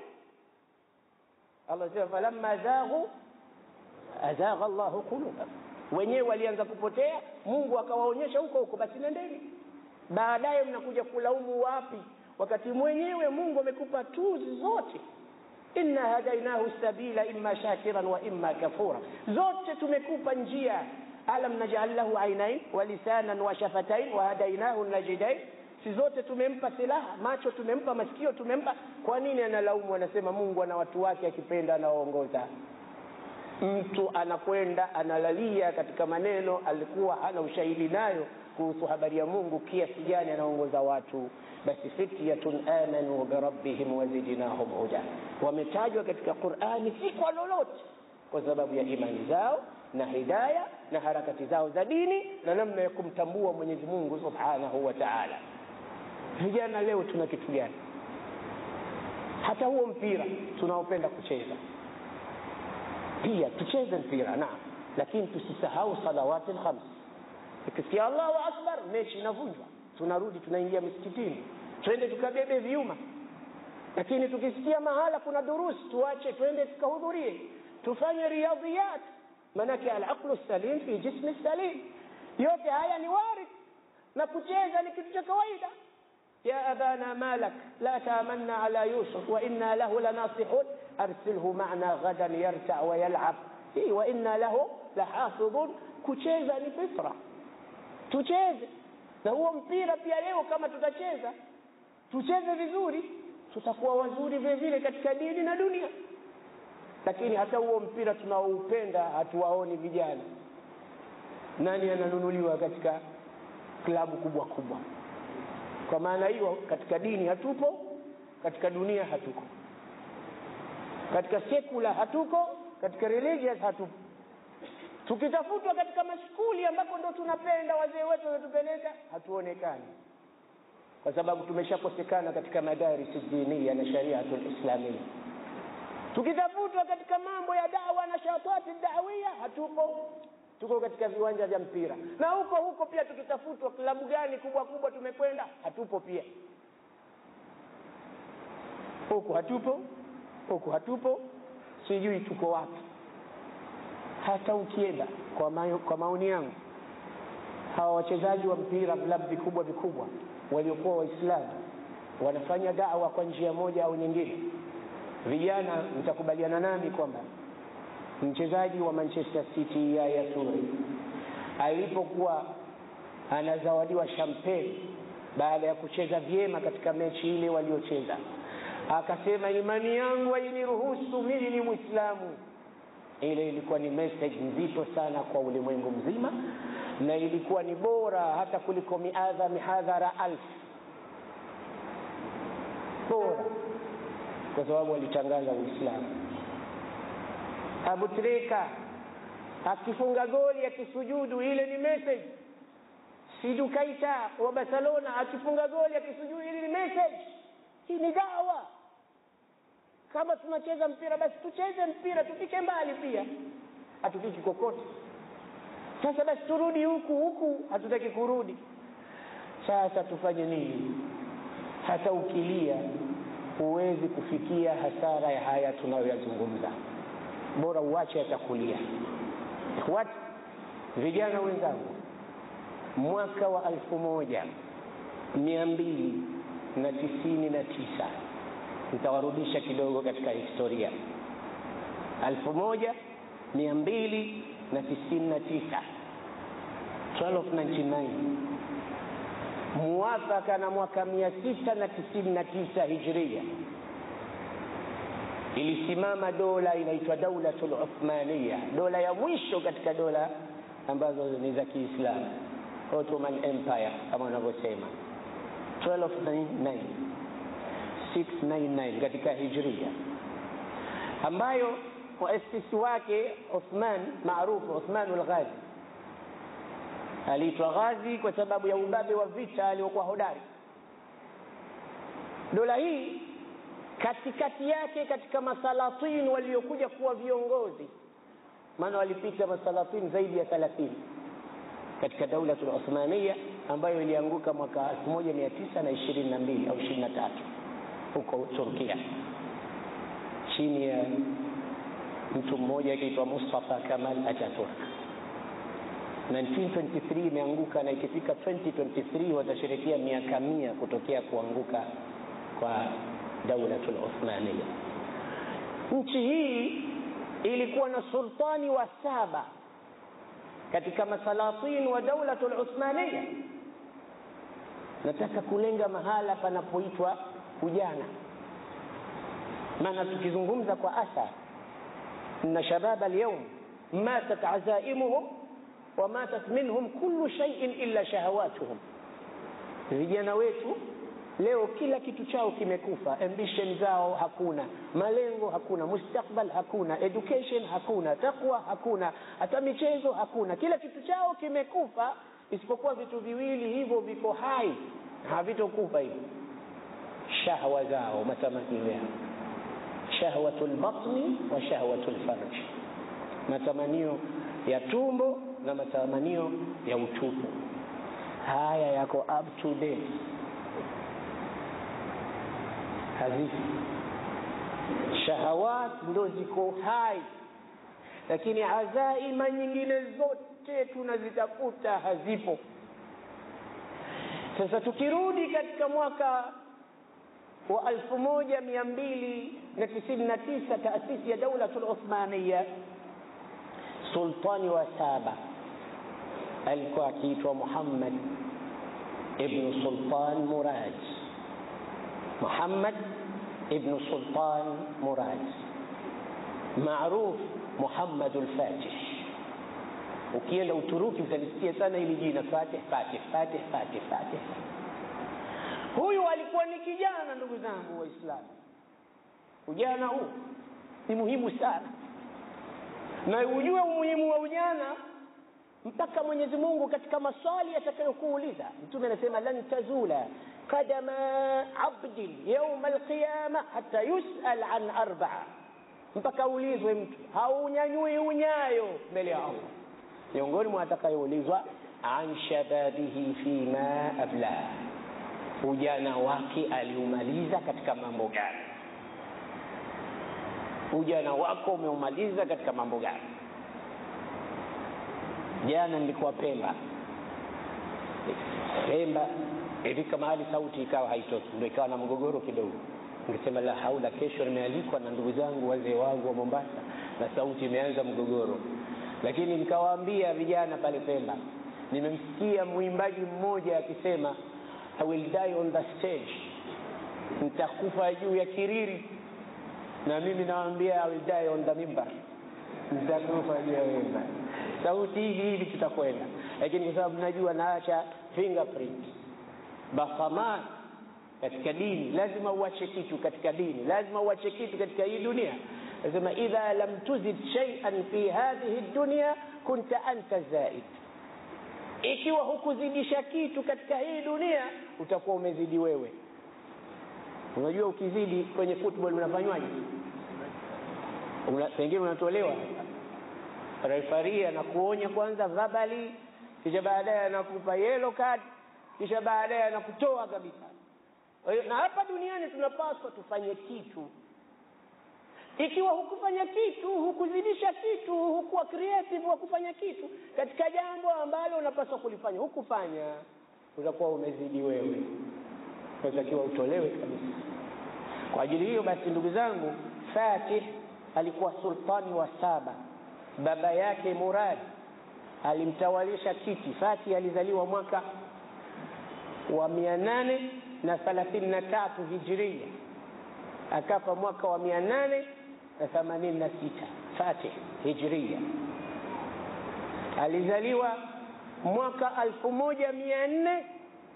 allah sema falamma zaghu azagha llahu qulubahum wenyewe walianza kupotea mungu akawaonyesha huko huko basi nendeni baadaye mnakuja kulaumu wapi wakati mwenyewe mungu amekupa tuzi zote inna hadainahu sabila imma shakiran wa imma kafura zote tumekupa njia alam najal lahu ainain wa lisanan wa shafatain wa hadainahu najidain si zote tumempa silaha macho tumempa masikio tumempa kwa nini analaumu anasema mungu ana watu wake akipenda anawaongoza mtu anakwenda analalia katika maneno alikuwa hana ushahidi nayo kuhusu habari ya mungu kiasi gani anaongoza watu basi fityatun amanu birabbihim wazidnahum huda wametajwa katika qurani si kwa lolote kwa sababu ya imani zao na hidaya na harakati zao za dini na namna ya kumtambua mwenyezi mungu subhanahu wa taala vijana leo tuna kitu gani hata huo mpira tunaopenda kucheza pia tucheze mpira naam lakini tusisahau salawati lkhams ikisikia allahu akbar mechi inavunjwa tunarudi tunaingia misikitini twende tukabebe vyuma lakini tukisikia mahala kuna durusi tuache twende tukahudhurie tufanye riyadhiyat manake alaqlu salim fi jismi salim yote haya ni warid na kucheza ni kitu cha kawaida يا أبانا ما لك لا تامنا على يوسف وإنا له لناصحون أرسله معنا غدا يرتع ويلعب إيه وإنا له لحافظون kucheza ni fitra tucheze na huo mpira pia leo kama tutacheza tucheze vizuri tutakuwa wazuri vile vile katika dini na dunia lakini hata huo mpira tunaoupenda hatuwaoni vijana nani ananunuliwa katika klabu kubwa kubwa kwa maana hiyo katika dini hatupo katika dunia hatuko katika sekula hatuko katika religious hatupo tukitafutwa katika mashukuli ambako ndo tunapenda wazee wetu wanatupeleka hatuonekani kwa sababu tumeshakosekana katika madarisi dinia na shariatu lislamia tukitafutwa katika mambo ya dawa na shatati dawia hatupo tuko katika viwanja vya mpira na huko huko pia tukitafutwa klabu gani kubwa kubwa tumekwenda hatupo pia huku hatupo huku hatupo sijui tuko wapi hata ukienda kwa, mayo, kwa maoni yangu hawa wachezaji wa mpira vilabu vikubwa vikubwa waliokuwa waislamu wanafanya dawa kwa njia moja au nyingine vijana mtakubaliana nami kwamba mchezaji wa manchester city yaya ture alipokuwa anazawadiwa champagne baada ya kucheza vyema katika mechi ile waliocheza akasema imani yangu hainiruhusu mimi ni mwislamu ile ilikuwa ni message nzito sana kwa ulimwengu mzima na ilikuwa ni bora hata kuliko miadha mihadhara alf bora kwa sababu alitangaza uislamu abu treka akifunga goli akisujudu ile ni message sidu kaita wa barcelona akifunga goli akisujudu ile ni message hii ni dawa kama tunacheza mpira basi tucheze mpira tufike mbali pia hatufiki kokote sasa basi turudi huku huku hatutaki kurudi sasa tufanye nini hata ukilia huwezi kufikia hasara ya haya tunayoyazungumza bora uache atakulia ikhwati vijana wenzangu mwaka wa elfu moja mia mbili na tisini na tisa nitawarudisha kidogo katika historia elfu moja mia mbili na tisini na tisa 1299 muwafaka na mwaka mia sita na tisini na tisa hijria ilisimama dola inaitwa daulatu luthmania dola ya mwisho katika dola ambazo ni za kiislamu ottoman empire kama wanavyosema 1299 699 katika hijria ambayo muasisi wake uthman maarufu uthmanu lghazi aliitwa ghazi kwa sababu ya ubabe wa vita aliokuwa hodari dola hii katikati yake katika masalatin waliokuja kuwa viongozi maana walipita masalatin zaidi ya thelathini katika daula Uthmania ambayo ilianguka mwaka 1922 au 23 huko Turkia chini ya mtu mmoja akiitwa Mustafa Kamal Ataturk 1923 imeanguka na ikifika 2023 watasherekea miaka mia kutokea kuanguka kwa daulatul Uthmania. Nchi hii ilikuwa na sultani wa saba katika masalatin wa daulatul Uthmania. Nataka kulenga mahala panapoitwa ujana, maana tukizungumza kwa athar na shabab alyawm matat azaimuhum wa matat minhum kullu shay'in illa shahawatuhum, vijana wetu leo kila kitu chao kimekufa, ambition zao hakuna, malengo hakuna, mustakbal hakuna, education hakuna, takwa hakuna, hata michezo hakuna, kila kitu chao kimekufa, isipokuwa vitu viwili hivyo viko hai, havitokufa hivyo, shahwa zao, matamanio yao, shahwatul batni wa shahwatul farj, matamanio ya tumbo na matamanio ya utupu. Haya yako up to date hazifi. Shahawat ndo ziko hai, lakini azaima nyingine zote tunazitafuta hazipo. Sasa tukirudi katika mwaka wa alfu moja mia mbili na tisini na tisa taasisi ya Daulatul Uthmaniya, sultani wa saba alikuwa akiitwa Muhammad ibnu Sultan Murad. Muhammad ibnu Sultan Murad maruf Muhammad al-Fatih. Ukienda Uturuki utalisikia sana hili jina Fatih, Fatih, Fatih, Fatih, Fatih. Huyu alikuwa ni kijana, ndugu zangu Waislamu. Ujana huu ni muhimu sana, na ujue umuhimu wa ujana mpaka Mwenyezi Mungu katika maswali atakayokuuliza. Mtume anasema lan tazula qadama abdin yauma alqiyama hata yusal an arbaa, mpaka ulizwe mtu haunyanyui unyayo mbele ya Allah. Miongoni mwa atakayoulizwa an shababihi fima abla, ujana wake aliumaliza katika mambo gani? Ujana wako umeumaliza katika mambo gani? Jana nilikuwa Pemba. Pemba ilifika mahali sauti ikawa haitoki, ndio ikawa na mgogoro kidogo. Ningesema la haula, kesho nimealikwa na ndugu zangu wazee wangu wa Mombasa na sauti imeanza mgogoro, lakini nikawaambia vijana pale Pemba, nimemsikia mwimbaji mmoja akisema I will die on the stage, nitakufa juu ya kiriri, na mimi nawaambia I will die on the mimbar, nitakufa juu ya mimbar sauti hivi hivi tutakwenda, lakini kwa sababu najua naacha fingerprint basamat katika dini, lazima uache kitu katika dini, lazima uache kitu katika hii dunia. Nasema idha lam tuzid shay'an fi hadhihi dunya kunta anta zaid, ikiwa hukuzidisha kitu katika hii dunia utakuwa umezidi wewe. Unajua, ukizidi kwenye football unafanywaje? Una, pengine unatolewa refari anakuonya kwanza verbally, kisha baadaye anakupa yellow card, kisha baadaye anakutoa kabisa. Na hapa duniani tunapaswa tufanye kitu. Ikiwa hukufanya kitu, hukuzidisha kitu, hukuwa creative wa kufanya kitu katika jambo ambalo unapaswa kulifanya, hukufanya, utakuwa umezidi wewe, unatakiwa utolewe kabisa. Kwa ajili hiyo basi, ndugu zangu, Fatih alikuwa sultani wa saba baba yake Murad alimtawalisha kiti. Fati alizaliwa mwaka wa mia nane na thelathini na tatu hijiria, akafa mwaka wa mia nane na themanini na sita Fatih hijiria. Alizaliwa mwaka alfu moja mia nne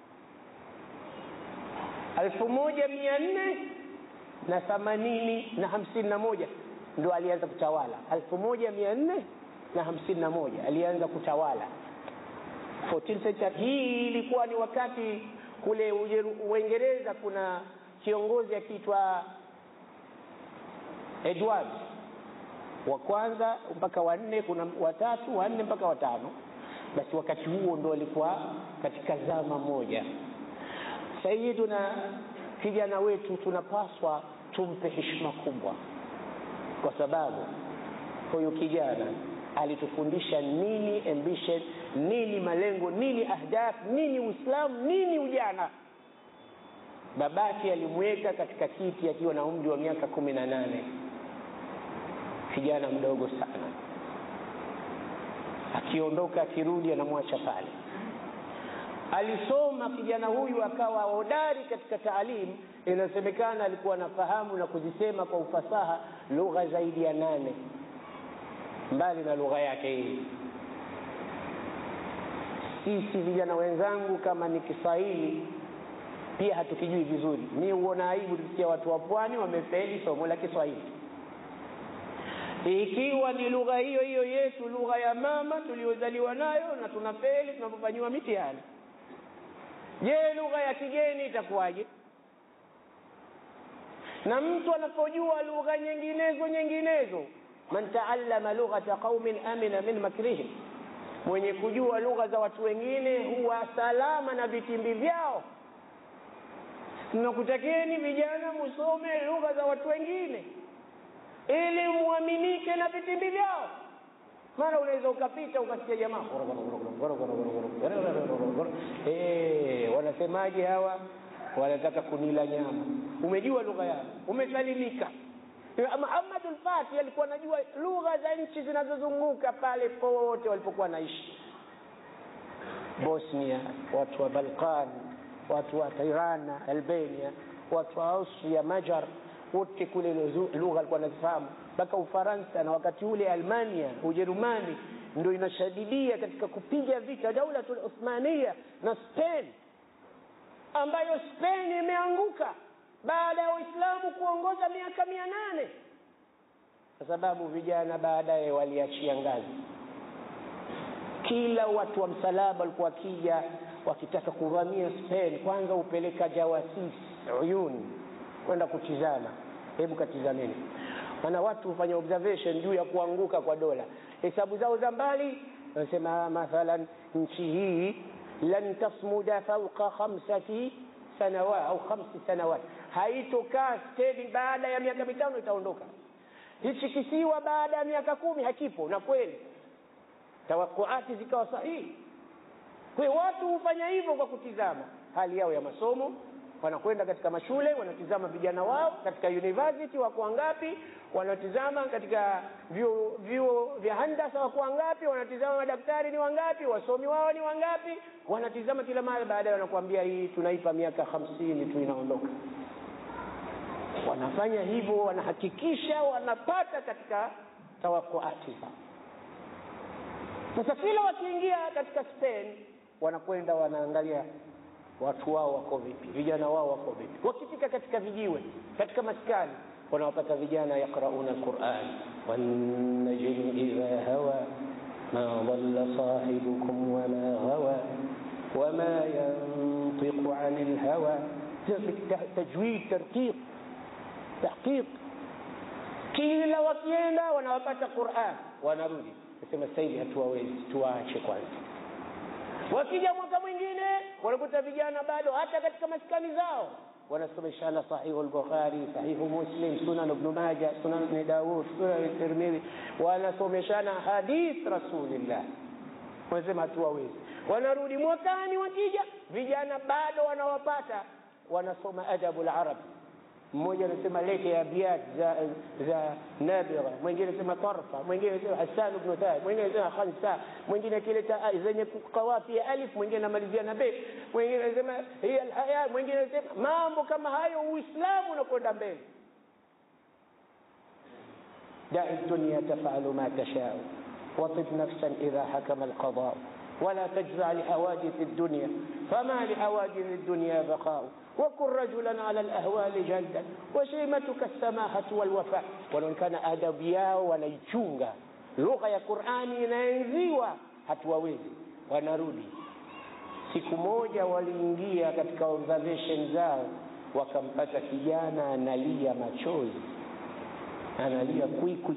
alfu moja mia nne na themanini na hamsini na moja ndo alianza kutawala alfu moja mia nne na hamsini na moja alianza kutawala 14th century. Hii ilikuwa ni wakati kule Uingereza kuna kiongozi akiitwa Edward wa kwanza mpaka wanne, kuna watatu wanne mpaka watano. Basi wakati huo ndo walikuwa katika zama moja. Sayiduna kijana wetu tunapaswa tumpe heshima kubwa, kwa sababu huyu kijana alitufundisha nini ambition, nini malengo, nini ahdaf, nini Uislamu, nini ujana. Babake alimweka katika kiti akiwa na umri wa miaka kumi na nane, kijana mdogo sana. Akiondoka akirudi, anamwacha pale. Alisoma kijana huyu akawa hodari katika taalimu. Inasemekana alikuwa anafahamu na kuzisema kwa ufasaha lugha zaidi ya nane mbali na lugha yake hii. Sisi vijana wenzangu, kama ni Kiswahili pia hatukijui vizuri. Mi huona aibu tukisikia watu wa pwani wamefeli somo la Kiswahili, ikiwa ni lugha hiyo hiyo yetu, lugha ya mama tuliyozaliwa nayo, na tunafeli tunapofanyiwa mitihani. Je, lugha ya kigeni itakuwaje? Na mtu anapojua lugha nyinginezo nyinginezo man taallama lughata qaumin amina min makrihim, mwenye kujua lugha za watu wengine huwa salama na vitimbi vyao. Tunakutakieni vijana musome lugha za watu wengine ili muaminike na vitimbi vyao. Mara unaweza ukapita ukasikia jamaa eh, wanasemaje hawa? Wanataka kunila nyama. Umejua lugha yao, umesalimika. Muhammad al-Fatih alikuwa anajua lugha za nchi zinazozunguka pale pote walipokuwa naishi, Bosnia, watu wa Balkan, watu wa Tirana, Albania, watu wa Austria, Majar, wote kule lugha alikuwa anazifahamu, mpaka Ufaransa na wakati ule Almania, Ujerumani ndio inashadidia katika kupiga vita Daulatul Uthmania na Spain, ambayo Spain imeanguka baada ya Waislamu kuongoza miaka mia nane kwa sababu vijana baadaye waliachia ngazi. Kila watu wa msalaba walikuwa wakija wakitaka kuvamia Spain, kwanza hupeleka jawasisi uyuni kwenda kutizama, hebu katizameni. Maana watu hufanya observation juu ya kuanguka kwa dola, hesabu zao za mbali, wanasema mathalan nchi hii lan tasmuda fauqa khamsati sanawat au khamsi sanawat, haitokaa steady, baada ya miaka mitano itaondoka. Hichi kisiwa baada ya miaka kumi hakipo, na kweli tawakuati zikawa sahihi. Kwa hiyo watu hufanya hivyo kwa kutizama hali yao ya masomo, wanakwenda katika mashule, wanatizama vijana wao katika university wako wangapi, wanatizama katika vyuo vyuo vya handasa wako wangapi, wanatizama madaktari ni wangapi, wasomi wao ni wangapi, wanatizama kila mara. Baadaye wanakuambia hii tunaipa miaka hamsini tu inaondoka. Wanafanya hivyo, wanahakikisha wanapata katika tawakuati zao. Sasa kila wakiingia katika Spain wanakwenda wanaangalia watu wao wako vipi, vijana wao wako vipi. Wakifika katika vijiwe, katika maskani, wanawapata vijana yaqrauna alquran wannajmi idha hawa ma dhalla sahibukum wama ghawa wama yantiqu ani lhawa, tajwid, tartiq, tahqiq. Kila wakienda wanawapata Quran, wanarudi nasema sasa hivi hatuwawezi, tuwaache kwanza. Wakija mwaka mwingine wanakuta vijana bado hata katika maskani zao wanasomeshana sahihu al-Bukhari, sahihu Muslim, sunan Ibn Majah, sunan Ibn Dawud, sunan Tirmidhi, wanasomeshana hadith Rasulillah. Wanasema hatuwawezi, wanarudi mwakani, wakija vijana bado wanawapata, wanasoma adabu al-Arab mmoja anasema lete abiat za za Nabigha, mwingine anasema tarfa, mwingine anasema Hasan ibn Thabit, mwingine anasema khamsa, mwingine akileta zenye kawafi ya alif, mwingine anamalizia na be, mwingine anasema hiya alhaya, mwingine anasema mambo kama hayo. Uislamu unakwenda mbele. dai dunya tafalu ma tashau watib nafsan idha hakama alqada wala tajza lihawadith ad-dunya fama lihawadith ad-dunya baqau wakun rajulan ala alahwali jaldan washimatuka alsamahatu walwafa. Wanaonekana adabu yao wanaichunga, lugha ya Qur'ani inaenziwa, hatuwawezi. Wanarudi. Siku moja waliingia katika observation zao, wakampata kijana analia machozi, analia kwikwi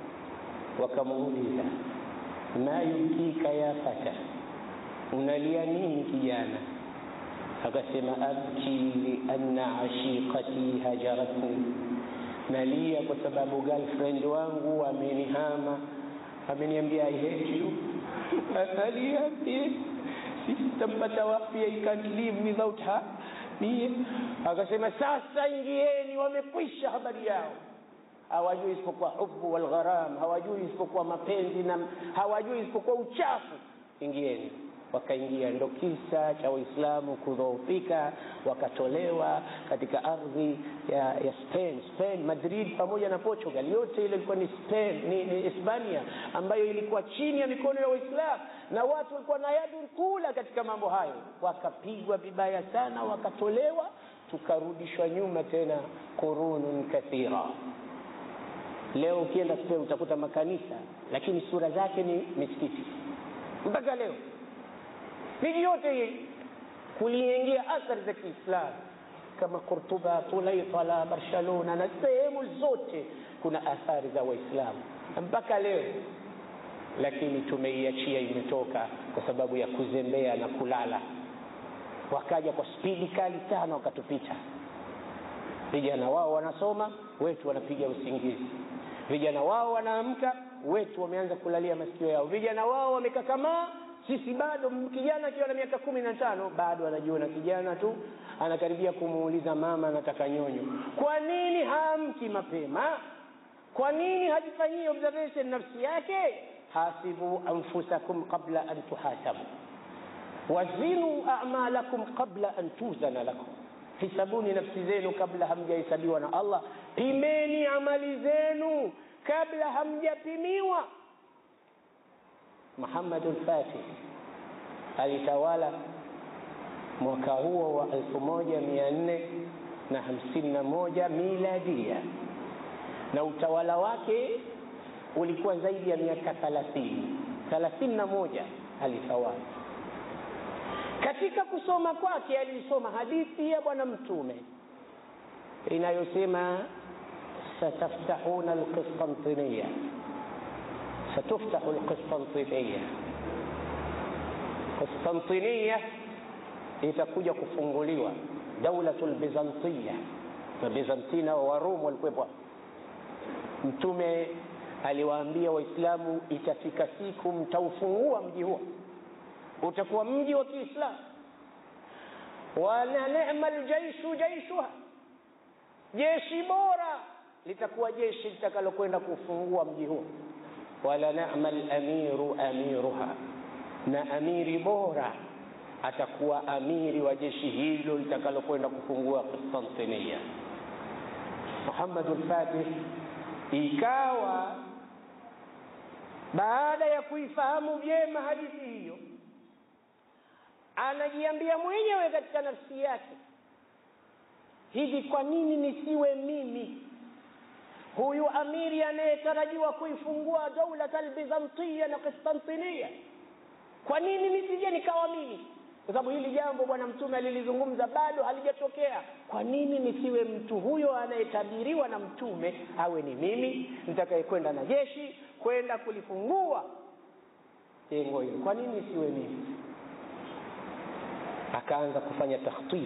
wakamuuliza ma yubkika ya fata unalia nini kijana akasema abki lianna ashiqati hajaratni nalia kwa sababu girlfriend wangu amenihama ameniambia i hate you analia sitampata wapi i can't live without her mie akasema sasa ingieni wamekwisha habari yao hawajui isipokuwa hubu walgharam hawajui isipokuwa mapenzi na hawajui isipokuwa uchafu ingieni wakaingia ndo kisa cha waislamu kudhoofika wakatolewa katika ardhi ya, ya spain spain madrid pamoja na portugal yote ile ilikuwa ni spain ni, ni hispania ambayo ilikuwa chini ya mikono ya waislamu na watu walikuwa na yadun kula katika mambo hayo wakapigwa vibaya sana wakatolewa tukarudishwa nyuma tena qurunun kathira leo ukienda spain utakuta makanisa lakini sura zake ni misikiti mpaka leo miji yote hii kuliingia athari za kiislamu kama Kurtuba, Tulaitala, Barcelona na sehemu zote kuna athari za Waislamu mpaka leo, lakini tumeiachia imetoka kwa sababu ya kuzembea na kulala. Wakaja kwa spidi kali sana wakatupita. Vijana wao wanasoma, wetu wanapiga usingizi. Vijana wao wanaamka, wetu wameanza kulalia masikio yao. Vijana wao wamekakamaa sisi bado kijana akiwa na miaka kumi na tano bado anajiona kijana tu anakaribia kumuuliza mama anataka nyonyo kwa nini haamki mapema kwa nini hajifanyii observation nafsi yake hasibu anfusakum qabla an tuhasabu wazinu a'malakum qabla an tuzana lakum hisabuni nafsi zenu kabla hamjahesabiwa na allah pimeni amali zenu kabla hamjapimiwa Muhammad al-Fatih alitawala mwaka huo wa elfu moja mia nne na hamsini na moja miladia, na utawala wake ulikuwa zaidi ya miaka thalathini thalathini na moja alitawala. Katika kusoma kwake alisoma hadithi ya Bwana Mtume inayosema sataftahuna alqistantiniya ستفتح القسطنطينية قسطنطينية itakuja kufunguliwa daulatul bizantiya na bizantina wa warum walikuwepo mtume aliwaambia waislamu itafika siku mtaufungua mji huo utakuwa mji wa kiislamu wana nema ljaishu jaishuha jeshi bora litakuwa jeshi litakalokwenda kufungua mji huo wala nama lamiru amiruha na amiri bora atakuwa amiri wa jeshi hilo litakalokwenda kufungua Konstantinia. Muhammadul Fatih ikawa baada ya kuifahamu vyema hadithi hiyo, anajiambia mwenyewe katika nafsi yake, hivi kwa nini nisiwe mimi huyu amiri anayetarajiwa kuifungua daulat albizantiya na Konstantinia? Kwa nini nisije nikawa mimi? kwa sababu hili jambo bwana mtume alilizungumza bado halijatokea kwa nini nisiwe mtu huyo anayetabiriwa na mtume awe ni mimi nitakayekwenda na jeshi kwenda kulifungua jengo hilo kwa nini siwe mimi akaanza kufanya takhtif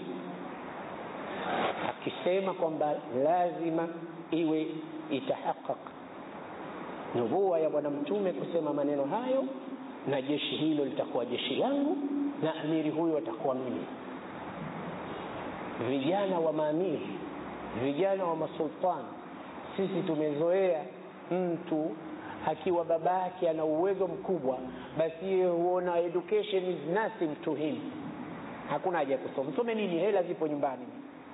akisema kwamba lazima iwe itahaqaq nubuwa ya bwana mtume kusema maneno hayo na jeshi hilo litakuwa jeshi langu na amiri huyo atakuwa mimi vijana wa maamiri vijana wa masultani sisi tumezoea mtu akiwa baba yake ana uwezo mkubwa basi yeye huona education is nothing to him hakuna haja ya kusoma some nini hela zipo nyumbani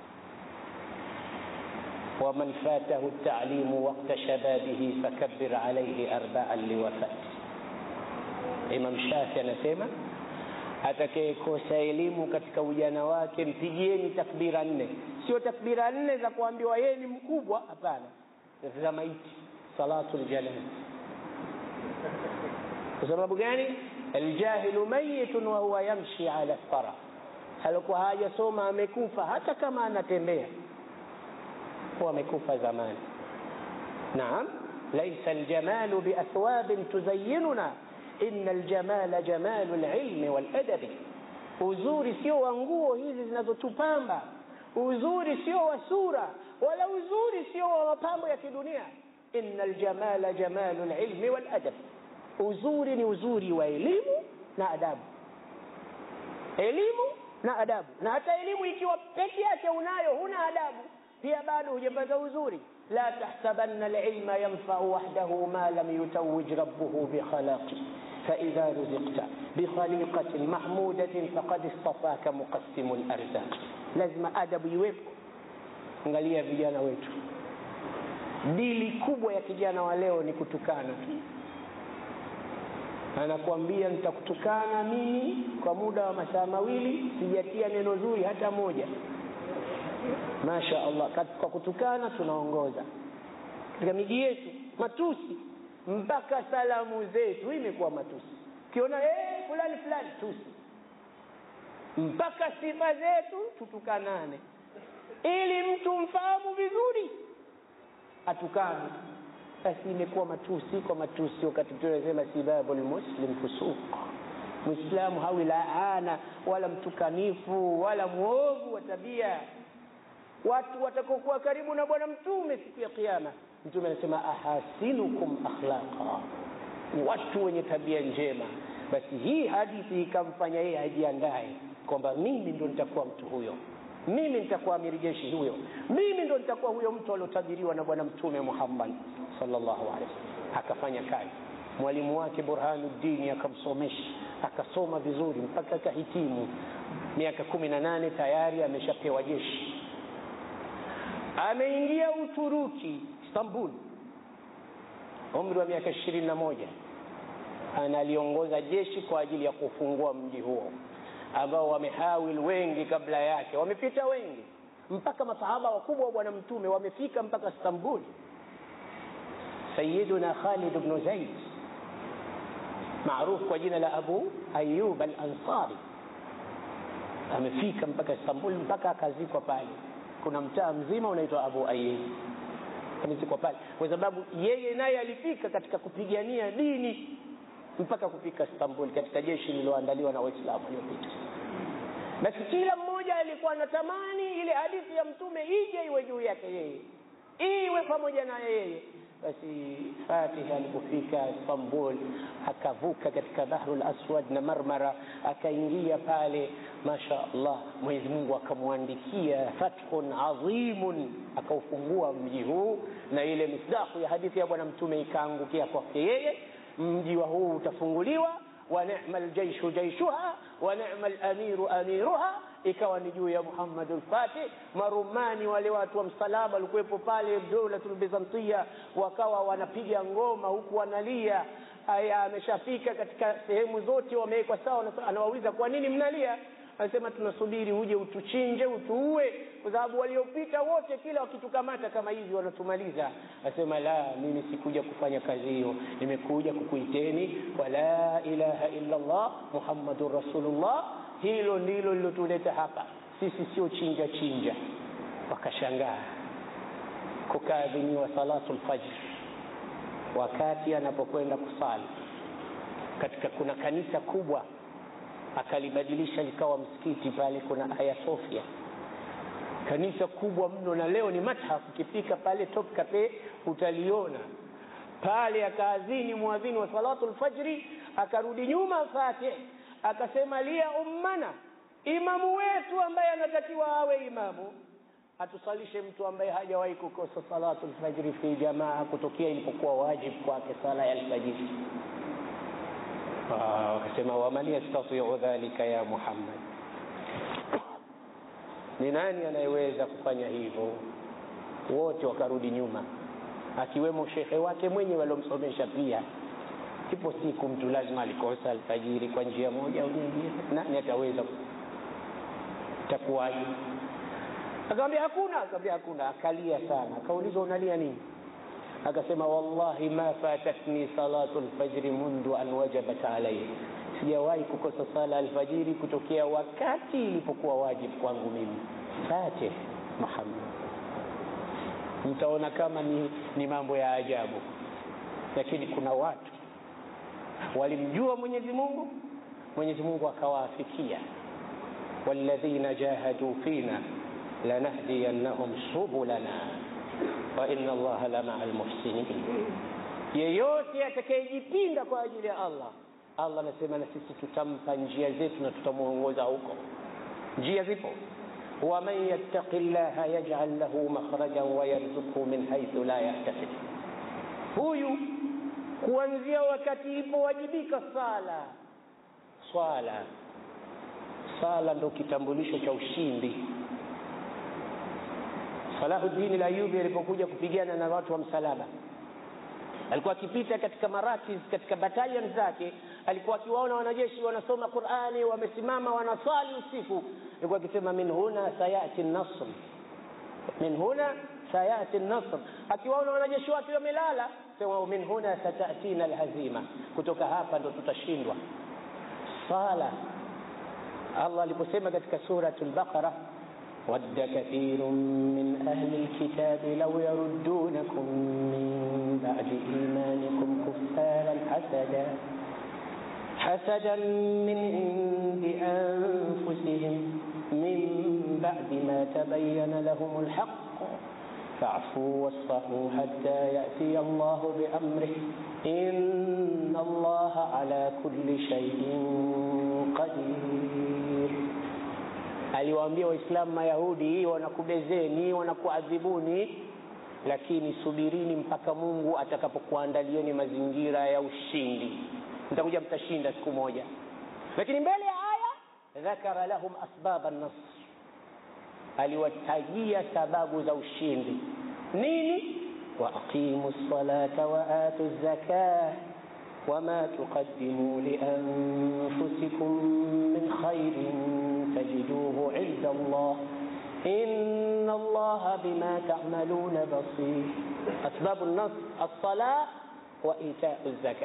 waman fatahu talimu wakta shababihi fakabir alaihi arbaan liwafati imam shafi anasema atakayekosa elimu katika ujana wake mpigieni takbira nne sio takbira nne za kuambiwa yeye ni mkubwa hapana za maiti salatu ljanaz kwa sababu gani aljahilu mayitun wa huwa yamshi ala thara alikuwa hajasoma amekufa hata kama anatembea huwa amekufa zamani naam laisa aljamalu biathwabin tuzayyinuna inna aljamala jamalu alilmi waladabi uzuri sio wa nguo hizi zinazotupamba uzuri sio wa sura wala uzuri sio wa mapambo ya kidunia inna aljamala jamalu alilmi waladab uzuri ni uzuri wa elimu na adabu elimu na adabu na hata elimu ikiwa peke yake unayo huna adabu pia bado hujapata uzuri la tahsabanna alilma yanfau wahdahu ma lam yutawij rabbuhu bikhalaqi فإذا رزقت بخليقة محمودة فقد اصطفاك مقسم الأرزاق لازم adabu iwepo angalia vijana wetu dili kubwa ya kijana wa leo ni kutukana tu anakuambia nitakutukana mimi kwa muda wa masaa mawili sijatia neno zuri hata moja masha allah kwa kutukana tunaongoza katika miji yetu matusi mpaka salamu zetu imekuwa matusi ukiona hey, fulani fulani tusi mpaka sifa zetu tutukanane ili mtu mfahamu vizuri atukane basi imekuwa matusi kwa matusi wakati tunasema sibabu lmuslim fusuq mwislamu hawi laana wala mtukanifu wala mwovu wa tabia watu watakokuwa karibu na bwana mtume siku ya kiama mtume anasema ahasinukum akhlaqa ni watu wenye tabia njema basi hii hadithi ikamfanya yeye ajiandae kwamba mimi ndo nitakuwa mtu huyo mimi nitakuwa amiri jeshi huyo mimi ndo nitakuwa huyo mtu aliotabiriwa na bwana mtume muhammad sallallahu alaihi wasallam akafanya kazi mwalimu wake burhanuddini akamsomesha akasoma vizuri mpaka akahitimu miaka kumi na nane tayari ameshapewa jeshi ameingia uturuki istanbul umri wa miaka ishirini na moja analiongoza jeshi kwa ajili ya kufungua mji huo ambao wamehawil wengi kabla yake wamepita wengi mpaka masahaba wakubwa wa bwana mtume wamefika mpaka istanbul sayiduna khalid bnu zaid maarufu kwa jina la abu ayub al ansari amefika mpaka istanbul mpaka akazikwa pale kuna mtaa mzima unaitwa abu ayub amezikwa pale kwa sababu yeye naye alifika katika kupigania dini mpaka kufika istanbul katika jeshi lililoandaliwa na waislamu waliopita basi kila mmoja alikuwa anatamani ile hadithi ya mtume ije iwe juu yake yeye iwe pamoja na yeye basi fatiha alipofika istanbul akavuka katika bahrul aswad na marmara akaingia pale masha allah mwenyezi mungu akamwandikia fathun adhimun akaufungua mji huu na ile misdaku ya hadithi ya bwana mtume ikaangukia kwake yeye mji wa huu utafunguliwa wa nema ljaishu jaishuha wa nema lamiru amiruha ikawa ni juu ya muhammadu lfatih marumani wale watu wa msalaba walikuwepo pale dolatul bizantia wakawa wanapiga ngoma huku wanalia aya ameshafika katika sehemu zote wamewekwa sawa anawauliza kwa nini mnalia anasema tunasubiri uje utuchinje utuue kwa sababu waliopita wote kila wakitukamata kama hivi wanatumaliza anasema la mimi sikuja kufanya kazi hiyo nimekuja kukuiteni kwa la ilaha illa allah muhammadun rasulullah hilo ndilo lilotuleta hapa sisi sio chinja chinja wakashangaa kukaadhiniwa salatu lfajr wakati anapokwenda kusali katika kuna kanisa kubwa akalibadilisha likawa msikiti pale kuna aya sofia kanisa kubwa mno na leo ni mathaf ukifika pale top cafe utaliona pale akaadhini mwadhini wa salatu lfajri akarudi nyuma fatih akasema lia ummana imamu wetu ambaye anatakiwa awe imamu atusalishe mtu ambaye hajawahi kukosa salatu lfajri fi jamaa kutokea ilipokuwa wajibu kwake sala ya alfajiri wakasema waman yastatiu dhalika ya muhammad ni nani anayeweza kufanya hivyo wote wakarudi nyuma akiwemo shekhe wake mwenye waliomsomesha pia ipo siku mtu lazima alikosa alfajiri kwa njia moja au nyingine nani ataweza itakuwaje akamwambia hakuna akamwambia hakuna akalia sana akaulizwa unalia nini akasema wallahi ma fatatni salatu lfajri mundu an wajabat alaihi sijawahi kukosa sala alfajiri kutokea wakati ilipokuwa wajibu kwangu mimi fatih muhammad mtaona kama ni, ni mambo ya ajabu lakini kuna watu walimjua mwenyezi mungu mwenyezi mungu akawaafikia walladhina jahadu fina lanahdiyannahum subulana wa inna allaha lamaa lmuhsinin yeyote atakayejipinda kwa ajili ya allah allah anasema na sisi tutampa njia zetu na tutamwongoza huko njia zipo waman yattaqi llaha yajal lahu makhrajan wayarzuqhu min haithu la yahtasib huyu kuanzia wakati ilipowajibika sala swala sala ndo kitambulisho cha ushindi salahuddin layubi alipokuja kupigana na watu wa msalaba alikuwa akipita katika marakis katika batalion zake alikuwa akiwaona wanajeshi wanasoma qurani wamesimama wanaswali usiku alikuwa akisema min huna sayati nasr min huna sayati nasr akiwaona wanajeshi wake wamelala sema min huna satatina alhazima kutoka hapa ndo tutashindwa sala allah aliposema katika surat lbaqara ود كثير من أهل الكتاب لو يردونكم من بعد إيمانكم كفارا حسدا حسدا من عند أنفسهم من بعد ما تبين لهم الحق فاعفوا واصفحوا حتى يأتي الله بأمره إن الله على كل شيء قدير aliwaambia waislamu mayahudi wanakubezeni wanakuadhibuni lakini subirini mpaka mungu atakapokuandalieni mazingira ya ushindi mtakuja mtashinda siku moja lakini mbele ya aya dhakara lahum asbaba nasr aliwatajia sababu za ushindi nini waaqimu lsalata waatu zakah وما تقدموا لأنفسكم من خير تجدوه عند الله إن الله بما تعملون بصير أسباب النصر الصلاة وإيتاء الزكاة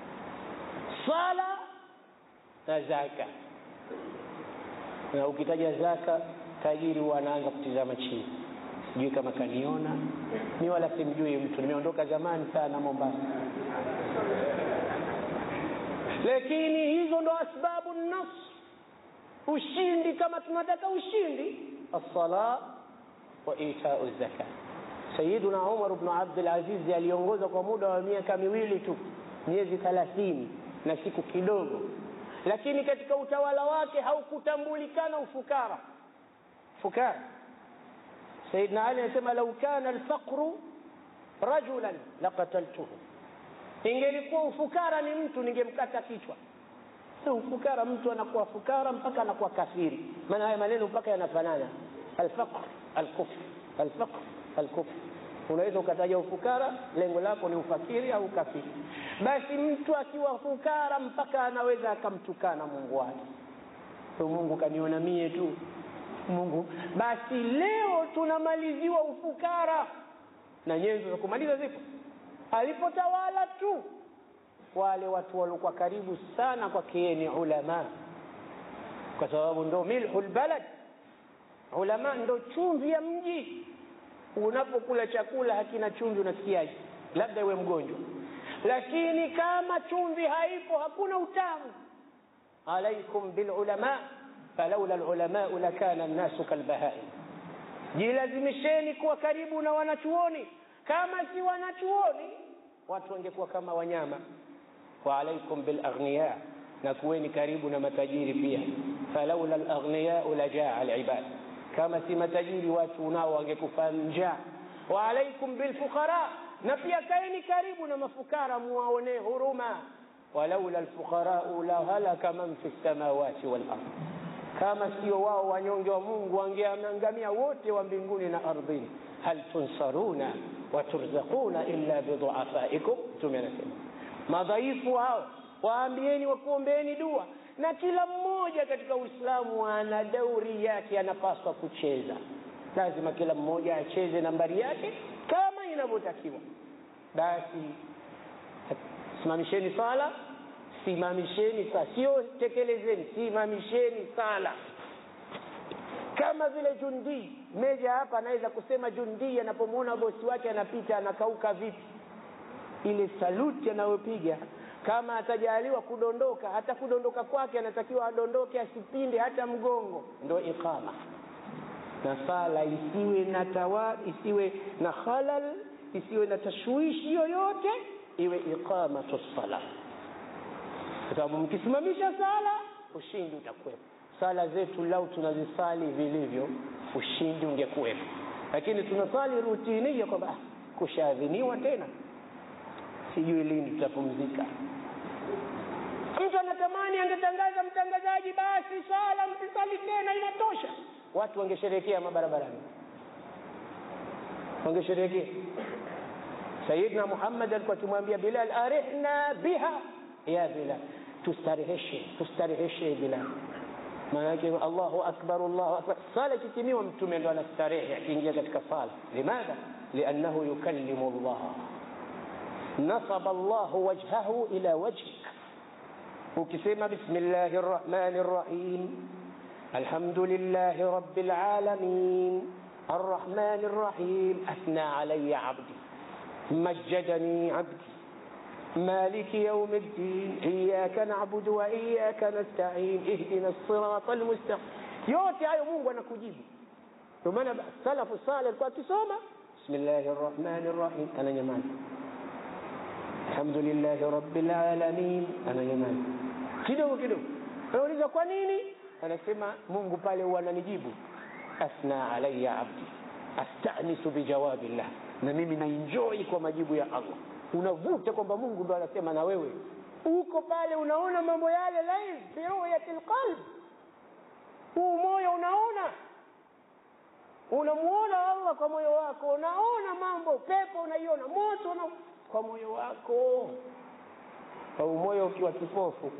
صلاة زكاة na ukitaja zaka tajiri wanaanza kutizama chini sijui kama kaniona mi wala simjui mtu nimeondoka zamani sana mombasa lakini hizo ndo asbabu nasr ushindi kama tunataka ushindi assala wa itau zaka sayiduna umar bnu abdulazizi aliongoza kwa muda wa miaka miwili tu miezi thalathini na siku kidogo lakini katika utawala wake haukutambulikana ufukara fukara sayidna ali anasema lau kana alfaqru rajulan laqataltuhu ingelikuwa ufukara ni mtu ningemkata kichwa so ufukara mtu anakuwa fukara mpaka anakuwa kafiri maana haya maneno mpaka yanafanana alfaqr alkufr alfaqr alkufr unaweza ukataja ufukara lengo lako ni ufakiri au kafiri basi mtu akiwa fukara mpaka anaweza akamtukana mungu wake so mungu kaniona mie tu mungu basi leo tunamaliziwa ufukara na nyenzo za kumaliza zipo alipotawala tu wale watu waliokuwa karibu sana kwake ni ulama kwa sababu ndo milhu lbalad ulama ndo chumvi ya mji unapokula chakula hakina chumvi unasikiaje labda iwe mgonjwa lakini kama chumvi haipo hakuna utamu alaikum bilulama falaula lulamau lakana nnasu kalbahaim jilazimisheni kuwa karibu na wanachuoni kama si wanachuoni watu wangekuwa kama wanyama wa alaikum bilaghniya na kuweni karibu na matajiri pia falaula laghniyau lajaa libad kama si matajiri watu nao wangekufa njaa wa alaikum bilfuqara na pia kaeni karibu na mafukara muwaonee huruma walaula lfuqarau la halaka man fi lsamawati walard kama sio wao wanyonge wa mungu wangeangamia wote wa mbinguni na ardhini hal tunsaruna waturzaquna illa biduafaikum mtume anasema madhaifu hao waambieni wakuombeeni dua na kila mmoja katika uislamu ana dauri yake anapaswa kucheza lazima kila mmoja acheze nambari yake kama inavyotakiwa basi simamisheni sala simamisheni sala sio tekelezeni simamisheni sala kama vile jundii meja hapa anaweza kusema jundii anapomwona bosi wake anapita anakauka vipi ile saluti anayopiga kama atajaliwa kudondoka hata kudondoka kwake anatakiwa adondoke asipinde hata mgongo ndo iqama na sala isiwe na tawa isiwe na khalal isiwe na tashwishi yoyote iwe iqamatu sala kwa sababu mkisimamisha sala ushindi utakuwepo sala zetu lau tunazisali vilivyo ushindi ungekuwepo lakini tunasali rutinia kwamba kushaadhiniwa tena sijui lini tutapumzika mtu anatamani angetangaza mtangazaji basi sala msisali tena inatosha watu wangesherehekea mabarabarani wangesherehekea sayidna muhammad alikuwa akimwambia bilal arihna biha ya bilal tustareheshe tustareheshe bilal maana yake allahu akbar allahu akbar sala ikitimiwa mtume ndo anastarehe akiingia katika sala limadha liannahu yukallimu allah nasaba allahu wajhahu ila wajhik ukisema bismillahi rrahmani rrahim alhamdulillahi rabbil alamin الرحمن الرحيم أثنى علي عبدي مجدني عبدي مالك يوم الدين إياك نعبد وإياك نستعين اهدنا الصراط المستقيم yote hayo mungu anakujibu ndio maana salafu saleh alikuwa akisoma bismillahi rrahmani rrahim ananyamaza alhamdulillahi rabbil alamin ananyamaza kidogo kidogo anauliza kwa nini anasema mungu pale huwa ananijibu athna alaya abdi astanisu bijawabillah na mimi naenjoi kwa majibu ya allah unavuta kwamba mungu ndo anasema na wewe uko pale unaona mambo yale live fi ruyati lqalb huu moyo unaona unamuona allah kwa moyo wako unaona mambo pepo unaiona moto una... kwa moyo wako au moyo ukiwa kipofu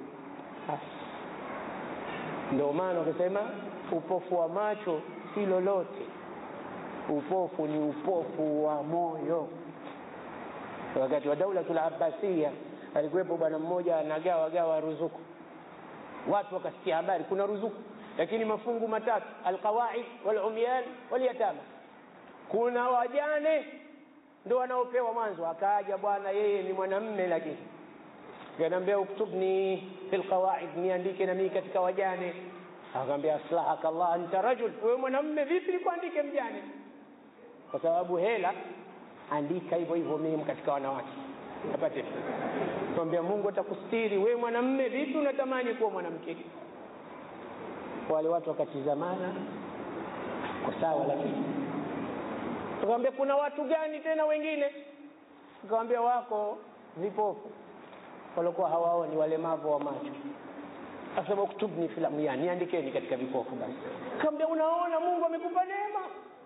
ndio maana ukisema upofu wa macho si lolote upofu ni upofu wa moyo wakati wa daulatul abbasia alikuwepo bwana mmoja anagawa gawa ruzuku watu wakasikia habari kuna ruzuku lakini mafungu matatu alqawaid walumyan walyatama kuna wajane ndo wanaopewa mwanzo akaaja bwana yeye ni mwanamme lakini kanaambia uktubni fi lqawaid niandike na mii katika wajane akamwambia aslahaka llah anta rajul wewe mwanamme vipi nikuandike mjane kwa sababu hela andika hivyo hivyo mimi katika wanawake apate kwambia mungu atakustiri wewe mwanamme vipi unatamani kuwa mwanamke wale watu wakatizamana kwa sawa lakini tukamwambia kuna watu gani tena wengine tukamwambia wako vipofu waliokuwa hawaoni walemavu wa macho asema uktubni filamu yani niandikeni katika vipofu basi kaambia unaona mungu amekupa neema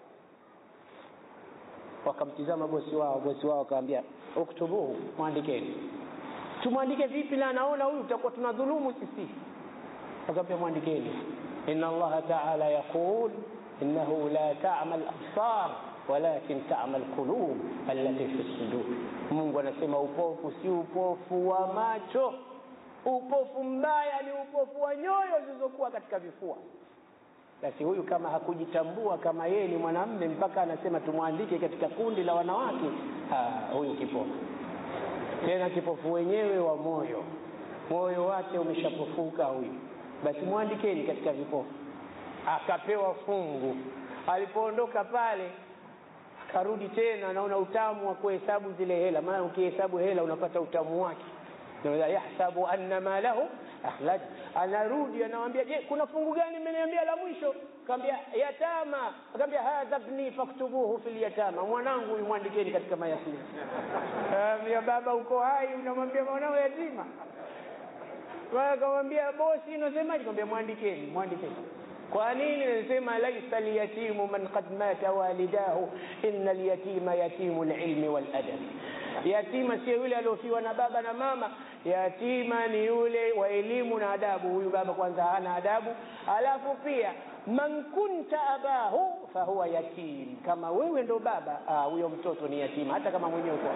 wakamtizama bosi wao bosi wao akawambia uktubuhu mwandikeni tumwandike vipi na anaona huyu tutakuwa tunadhulumu sisi akawambia mwandikeni ina allaha taala yaqul innahu la tama labsar walakin tama lqulub allati fi sudur mungu anasema upofu si upofu wa macho upofu mbaya ni upofu wa nyoyo zilizokuwa katika vifua basi huyu kama hakujitambua kama yeye ni mwanamme mpaka anasema tumwandike katika kundi la wanawake ha, huyu kipofu tena kipofu wenyewe wa moyo moyo wake umeshapofuka huyu basi mwandikeni katika vipofu akapewa fungu alipoondoka pale akarudi tena anaona utamu wa kuhesabu zile hela maana ukihesabu hela unapata utamu wake yahsabu anna malahu akhlaj anarudi anawambia je kuna fungu gani mmeniambia la mwisho kaambia yatama akaambia hadha bni faktubuhu fi lyatama mwanangu huyu mwandikeni katika mayatima kaambia baba uko hai unamwambia mwanao yatima akamwambia bosi unasemaje kaambia mwandikeni mwandikeni kwa nini nasema laisa lyatimu man qad mata walidahu ina lyatima yatimu lilmi waladabi yatima sio yule aliofiwa na baba na mama yatima ni yule wa elimu na adabu huyu baba kwanza hana adabu alafu pia man kunta abahu fahuwa yatim kama wewe ndo baba huyo mtoto ni yatima hata kama mwenyewe uko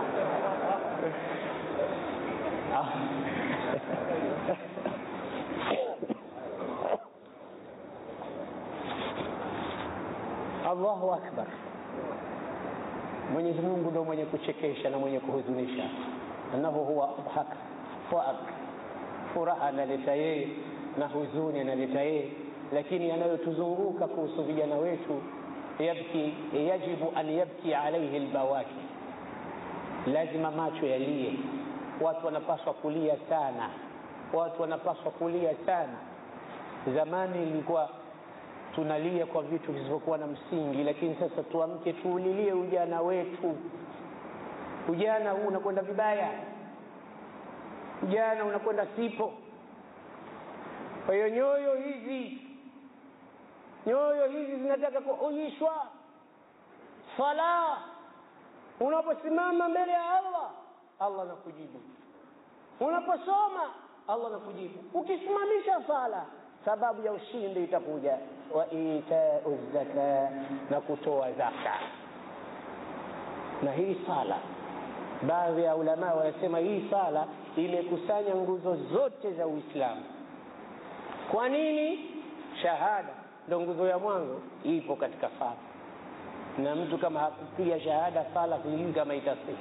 allahu akbar mwenyezi mungu ndo mwenye kuchekesha na mwenye kuhuzunisha annahu huwa adhak faak furaha analeta yeye na huzuni analeta yeye lakini yanayotuzunguka kuhusu vijana wetu yabki yajibu an yabki alaihi lbawaki lazima macho yalie watu wanapaswa kulia sana watu wanapaswa kulia sana zamani ilikuwa tunalia kwa vitu visivyokuwa na msingi lakini sasa tuamke tuulilie ujana wetu ujana huu unakwenda vibaya ujana unakwenda sipo kwa hiyo nyoyo hizi nyoyo hizi zinataka kuhuishwa sala unaposimama mbele ya allah allah anakujibu unaposoma allah anakujibu ukisimamisha sala sababu ya ushindi itakuja wa itau zaka na kutoa zaka na hii sala baadhi ya ulamaa wanasema hii sala imekusanya nguzo zote za uislamu kwa nini shahada ndo nguzo ya mwanzo ipo katika sala na mtu kama hakupiga shahada sala sijui kama itasihi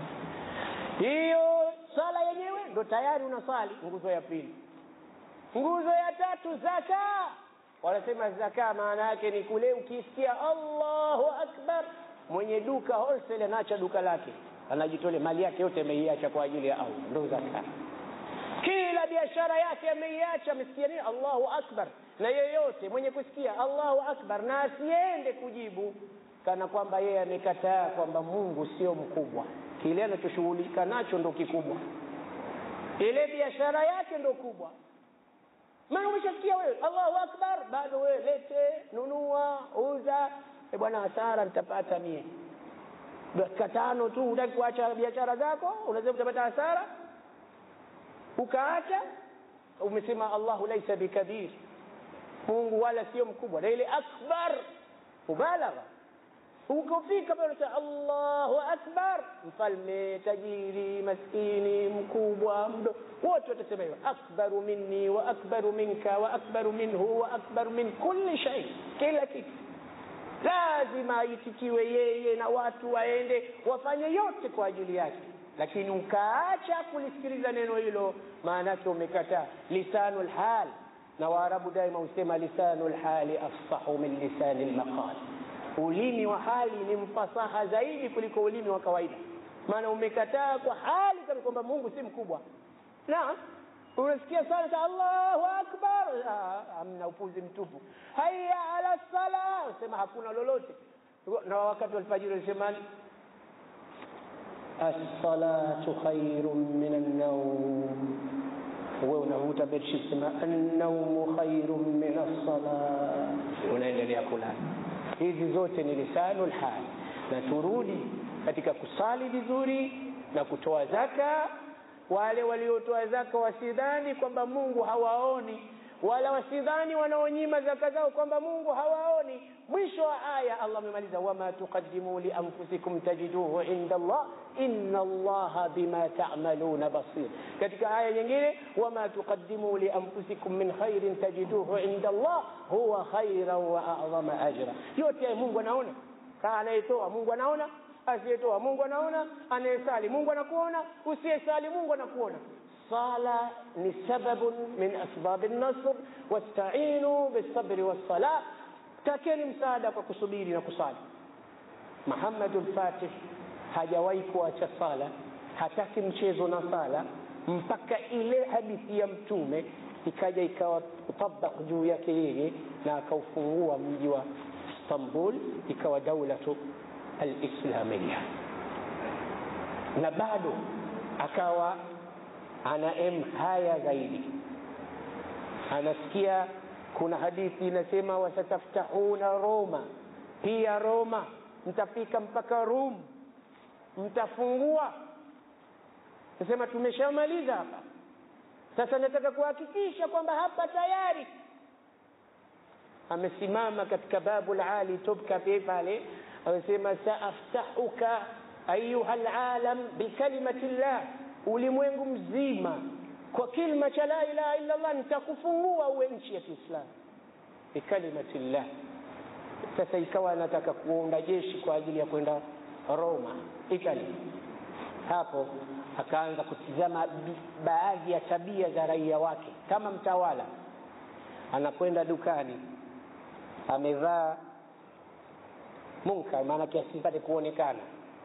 hiyo sala yenyewe ndo tayari unasali nguzo ya pili nguzo ya tatu zaka wanasema zaka maana yake ni kule ukisikia allahu akbar mwenye duka wholesale anaacha duka lake anajitolea mali yake yote ameiacha kwa ajili ya allah ndo zaka kila biashara yake ameiacha amesikia nini allahu akbar na yeyote mwenye kusikia allahu akbar na asiende kujibu kana kwamba yeye amekataa kwamba mungu sio mkubwa kile anachoshughulika nacho ndo kikubwa ile biashara yake ndo kubwa maana umeshasikia wewe allahu akbar bado wewe lete nunua uza e bwana hasara nitapata mie dakika tano tu utaki kuacha biashara zako unaweza utapata hasara ukaacha umesema allahu laisa bikabir mungu wala sio mkubwa na ile akbar mubalagha ukofika pale unasema allahu akbar mfalme tajiri maskini mkubwa mdo wote watasema hivyo akbaru minni wa akbaru minka wa akbaru minhu wa akbaru min kulli shay kila kitu lazima aitikiwe yeye na watu waende wafanye yote kwa ajili yake lakini ukaacha kulisikiliza neno hilo maana yake umekataa lisanu lhal na waarabu daima husema lisanu lhali afsahu min lisani lmaqal ulimi wa hali ni mfasaha zaidi kuliko ulimi wa kawaida maana umekataa kwa hali kama kwamba mungu si mkubwa na unasikia sana ta allahu akbar amna upuzi mtupu haya ala sala sema hakuna lolote na wakati wa alfajiri alisemani assalatu khairun min annaum wewe unavuta bedsheet sema annaumu khairun min assala unaendelea kulala hizi zote ni lisanu lhal na turudi katika kusali vizuri na kutoa zaka wale waliotoa zaka wasidhani kwamba mungu hawaoni wala wasidhani wanaonyima zaka zao kwamba mungu hawaoni mwisho wa aya allah amemaliza wama tuqadimu lianfusikum tajiduhu inda allah inna allaha bima tamaluna basir katika aya nyingine wama tuqadimu lianfusikum min khairin tajiduhu inda allah huwa khairan wa adhama ajra yote mungu anaona kaa anayetoa mungu anaona asiyetoa mungu anaona anayesali mungu anakuona usiyesali mungu anakuona sala ni sababun min asbabi nasr wastainu bisabri wassala takeni msaada kwa kusubiri na kusali muhammadu lfatih hajawahi kuacha sala hataki mchezo na sala mpaka ile hadithi ya mtume ikaja ikawa tabak juu yake yeye na akaufungua mji wa istanbul ikawa daulatu alislamia na bado akawa ana em haya zaidi anasikia kuna hadithi inasema wasataftahuna roma pia roma mtafika mpaka rum mtafungua nasema tumeshamaliza hapa sasa nataka kuhakikisha kwamba hapa tayari amesimama katika babu lali tubka pale amesema saaftahuka ayuha lalam bikalimati llah ulimwengu mzima kwa kilma cha la ilaha illa allah nitakufungua uwe nchi ya kiislamu bikalimati llah sasa ikawa anataka kuunda jeshi kwa ajili ya kwenda Roma, Italy. Hapo akaanza kutizama baadhi ya tabia za raia wake. Kama mtawala, anakwenda dukani, amevaa munkar, maanake asipate kuonekana,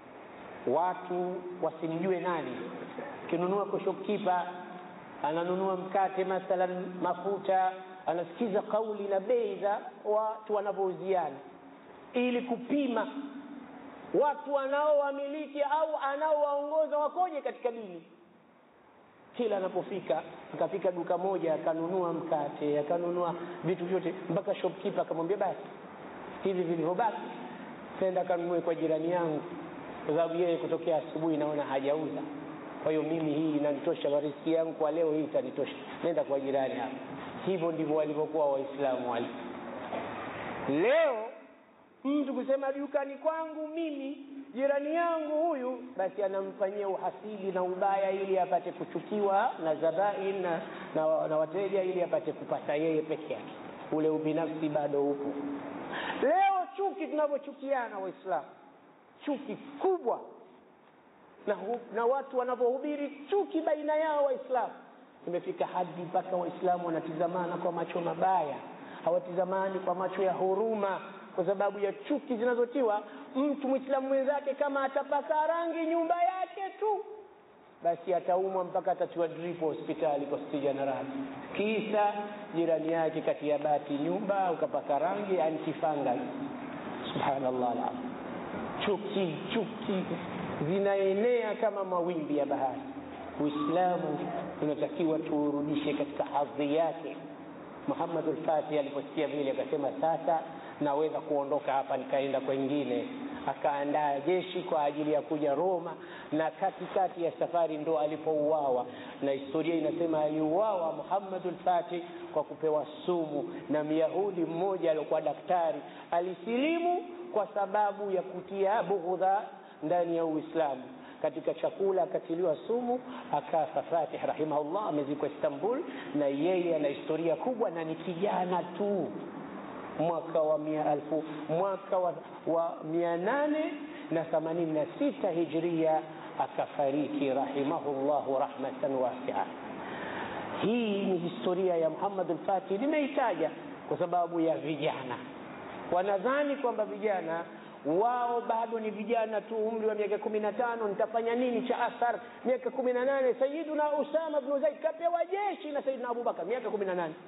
watu wasimjue nani. Akinunua kwa shopkeeper, ananunua mkate mathalan, mafuta, anasikiza kauli na bei za watu wanavyouziana, ili kupima watu wanaowamiliki au anaowaongoza wakoje katika dini. Kila anapofika akafika duka moja, akanunua mkate, akanunua vitu vyote, mpaka shopkeeper akamwambia, basi hivi vilivyobaki nenda kanunue kwa jirani yangu, kwa sababu yeye kutokea asubuhi naona hajauza. Kwa hiyo mimi hii inanitosha, riziki yangu kwa leo hii itanitosha, nenda kwa jirani hapa. Hivyo ndivyo walivyokuwa Waislamu wale. Leo mtu kusema dukani kwangu mimi jirani yangu huyu, basi anamfanyia uhasidi na ubaya ili apate kuchukiwa na zabain na, na, na wateja ili apate kupata yeye peke yake. Ule ubinafsi bado upo. Leo chuki tunavyochukiana Waislamu, chuki kubwa na, hu, na watu wanavyohubiri chuki baina yao Waislamu, imefika hadi mpaka Waislamu wanatizamana kwa macho mabaya, hawatizamani kwa macho ya huruma kwa sababu ya chuki zinazotiwa. Mtu mwislamu mwenzake kama atapaka rangi nyumba yake tu, basi ataumwa mpaka atatiwa drip hospitali kwa stija na radhi, kisa jirani yake kati ya bati nyumba ukapaka rangi antifungal. Subhanallah alazim, chuki chuki zinaenea kama mawimbi ya bahari. Uislamu tunatakiwa tuurudishe katika hadhi yake. Muhammad al-Fatih aliposikia vile akasema, sasa naweza kuondoka hapa nikaenda kwengine. Akaandaa jeshi kwa ajili ya kuja Roma, na katikati ya safari ndo alipouawa, na historia inasema aliuawa Muhammad al-Fatih kwa kupewa sumu na Myahudi mmoja aliokuwa daktari. Alisilimu kwa sababu ya kutia bughudha ndani ya Uislamu katika chakula akatiliwa sumu akafa. Fatih rahimahullah amezikwa Istanbul, na yeye ana historia kubwa na ni kijana tu. Mwaka wa mia alfu mwaka wa, wa mia nane na themanini na sita hijria akafariki rahimahullahu rahmatan wasia. Hii ni historia ya Muhammad al-Fatih, nimeitaja kwa sababu ya vijana. Wanadhani kwamba vijana wao bado ni vijana tu, umri wa miaka kumi na tano, nitafanya nini cha athar? Miaka kumi na nane Sayiduna Usama bnu Zaid kapewa jeshi na Sayidina Abubakar, miaka kumi na nane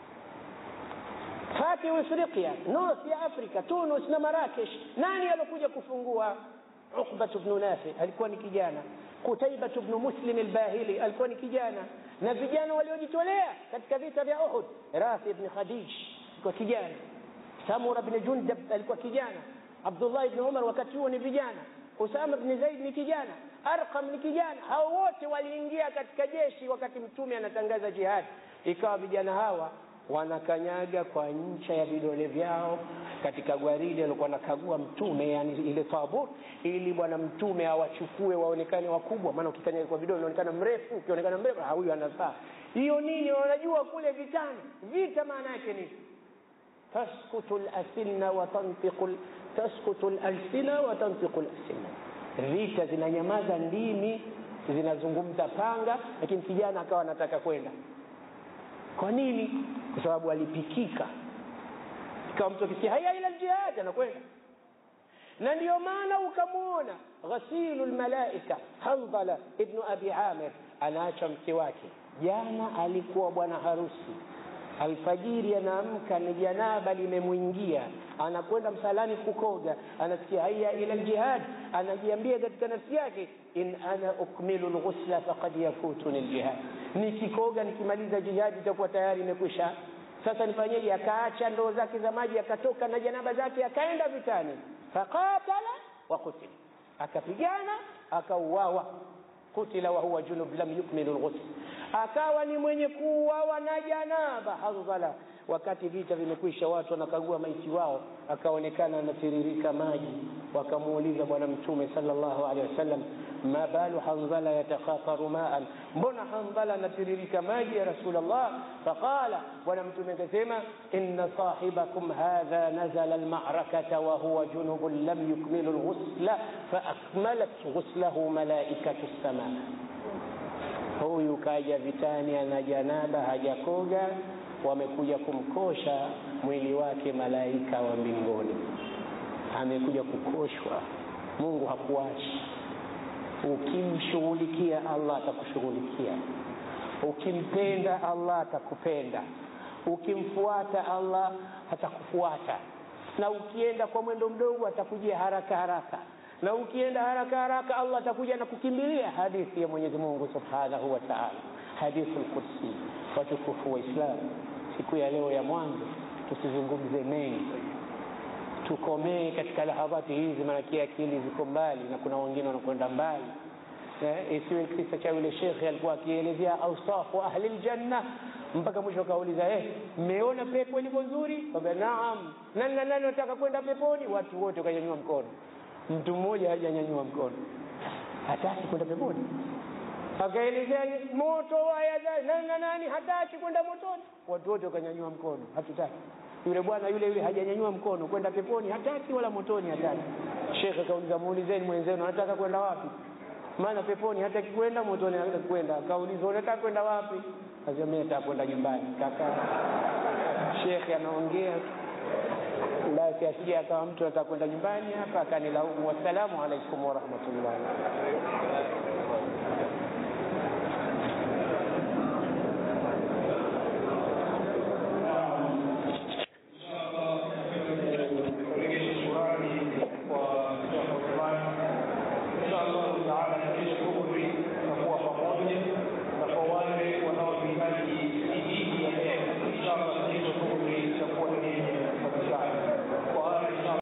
Fatih Afrika, North ya Afrika, Tunus na Marakesh. Nani alokuja kufungua? Uqbat bnu Nafi alikuwa ni kijana, Kutaibat bnu Muslim al-Bahili alikuwa ni kijana, na vijana waliojitolea katika vita vya Uhud, Rafi bni Khadij alikuwa kijana, Samura bni Jundab alikuwa kijana Abdullah ibn Umar wakati huo ni vijana, Usama ibn Zaid ni kijana, Arqam ni kijana. Hao wote waliingia katika jeshi wakati Mtume anatangaza jihad. Ikawa vijana hawa wanakanyaga kwa ncha ya vidole vyao katika gwaride alikuwa anakagua Mtume, yani ile tabur, ili bwana Mtume awachukue waonekane wakubwa. Maana ukikanyaga kwa vidole unaonekana mrefu, ukionekana mrefu, huyu anafaa. Hiyo nini? Wanajua kule vitani, vita maana yake nini? taskutu lasilna wa tantiqu taskutu lalsina wa tantiqu lalsina, vita zinanyamaza, ndimi zinazungumza panga, lakini kijana akawa anataka kwenda. Kwa nini? Kwa sababu alipikika, ikawa mtu akisikia haya ila ljihad anakwenda. Na ndiyo maana ukamwona ghasilu lmalaika Handala ibnu abi Amir anaacha mke wake, jana alikuwa bwana harusi Alfajiri anaamka ni janaba limemwingia, anakwenda msalani kukoga, anasikia haya ila ljihad, anajiambia katika nafsi yake, in ana ukmilu lghusla faqad yafutuni ljihad, nikikoga nikimaliza jihadi itakuwa tayari imekwisha. Sasa nifanyeje? Akaacha ndoo zake za maji, akatoka na janaba zake, akaenda vitani, faqatala wa qutila, akapigana akauawa kutila wa huwa junub lam yukmilu lghusl, akawa ni mwenye kuuawa na janaba. Handhala, wakati vita vimekwisha, watu wanakagua maiti wao, akaonekana anatiririka maji wakamuuliza bwana mtume sallallahu alaihi wasallam ma balu hanzala yatakhataru maan mbona hanzala anatiririka maji ya rasulllah faqala bwana mtume akasema inna sahibakum hadha nazala almarakata wahuwa junubun lam yukmilu lghusla faakmalat ghuslahu malaikatu lsamaa huyu kaja vitani ana janaba hajakoga wamekuja kumkosha mwili wake malaika wa mbinguni amekuja kukoshwa mungu hakuachi ukimshughulikia allah atakushughulikia ukimpenda allah atakupenda ukimfuata allah atakufuata na ukienda kwa mwendo mdogo atakujia haraka haraka na ukienda haraka haraka allah atakuja na kukimbilia hadithi ya mwenyezi mungu subhanahu wa taala hadithu lqudsi watukufu wa islamu siku ya leo ya mwanzo tusizungumze mengi tukomee katika lahadhati hizi maanake akili ziko mbali na kuna wengine wanakwenda mbali eh, isiwe kisa cha yule shekhe alikuwa akielezea ausafu ahli ljanna mpaka mwisho akauliza eh, mmeona pepo ilivyo nzuri kaambia naam nani na nani wataka kwenda peponi watu wote wakanyanyua mkono mtu mmoja hajanyanyua mkono hataki kwenda peponi akaelezea moto wayadha nani na nani hataki kwenda motoni watu wote wakanyanyua mkono hatutaki yule bwana yule yule hajanyanyua mkono kwenda peponi hataki wala motoni hataki shekhe akauliza muulizeni mwenzenu anataka kwenda wapi maana peponi hataki kwenda motoni hataki kwenda akauliza unataka kwenda wapi akasema mimi nataka kwenda nyumbani kaka shekhe anaongea basi asije akawa mtu anataka kwenda nyumbani hapa akanilaumu wassalamu alaikum warahmatullahi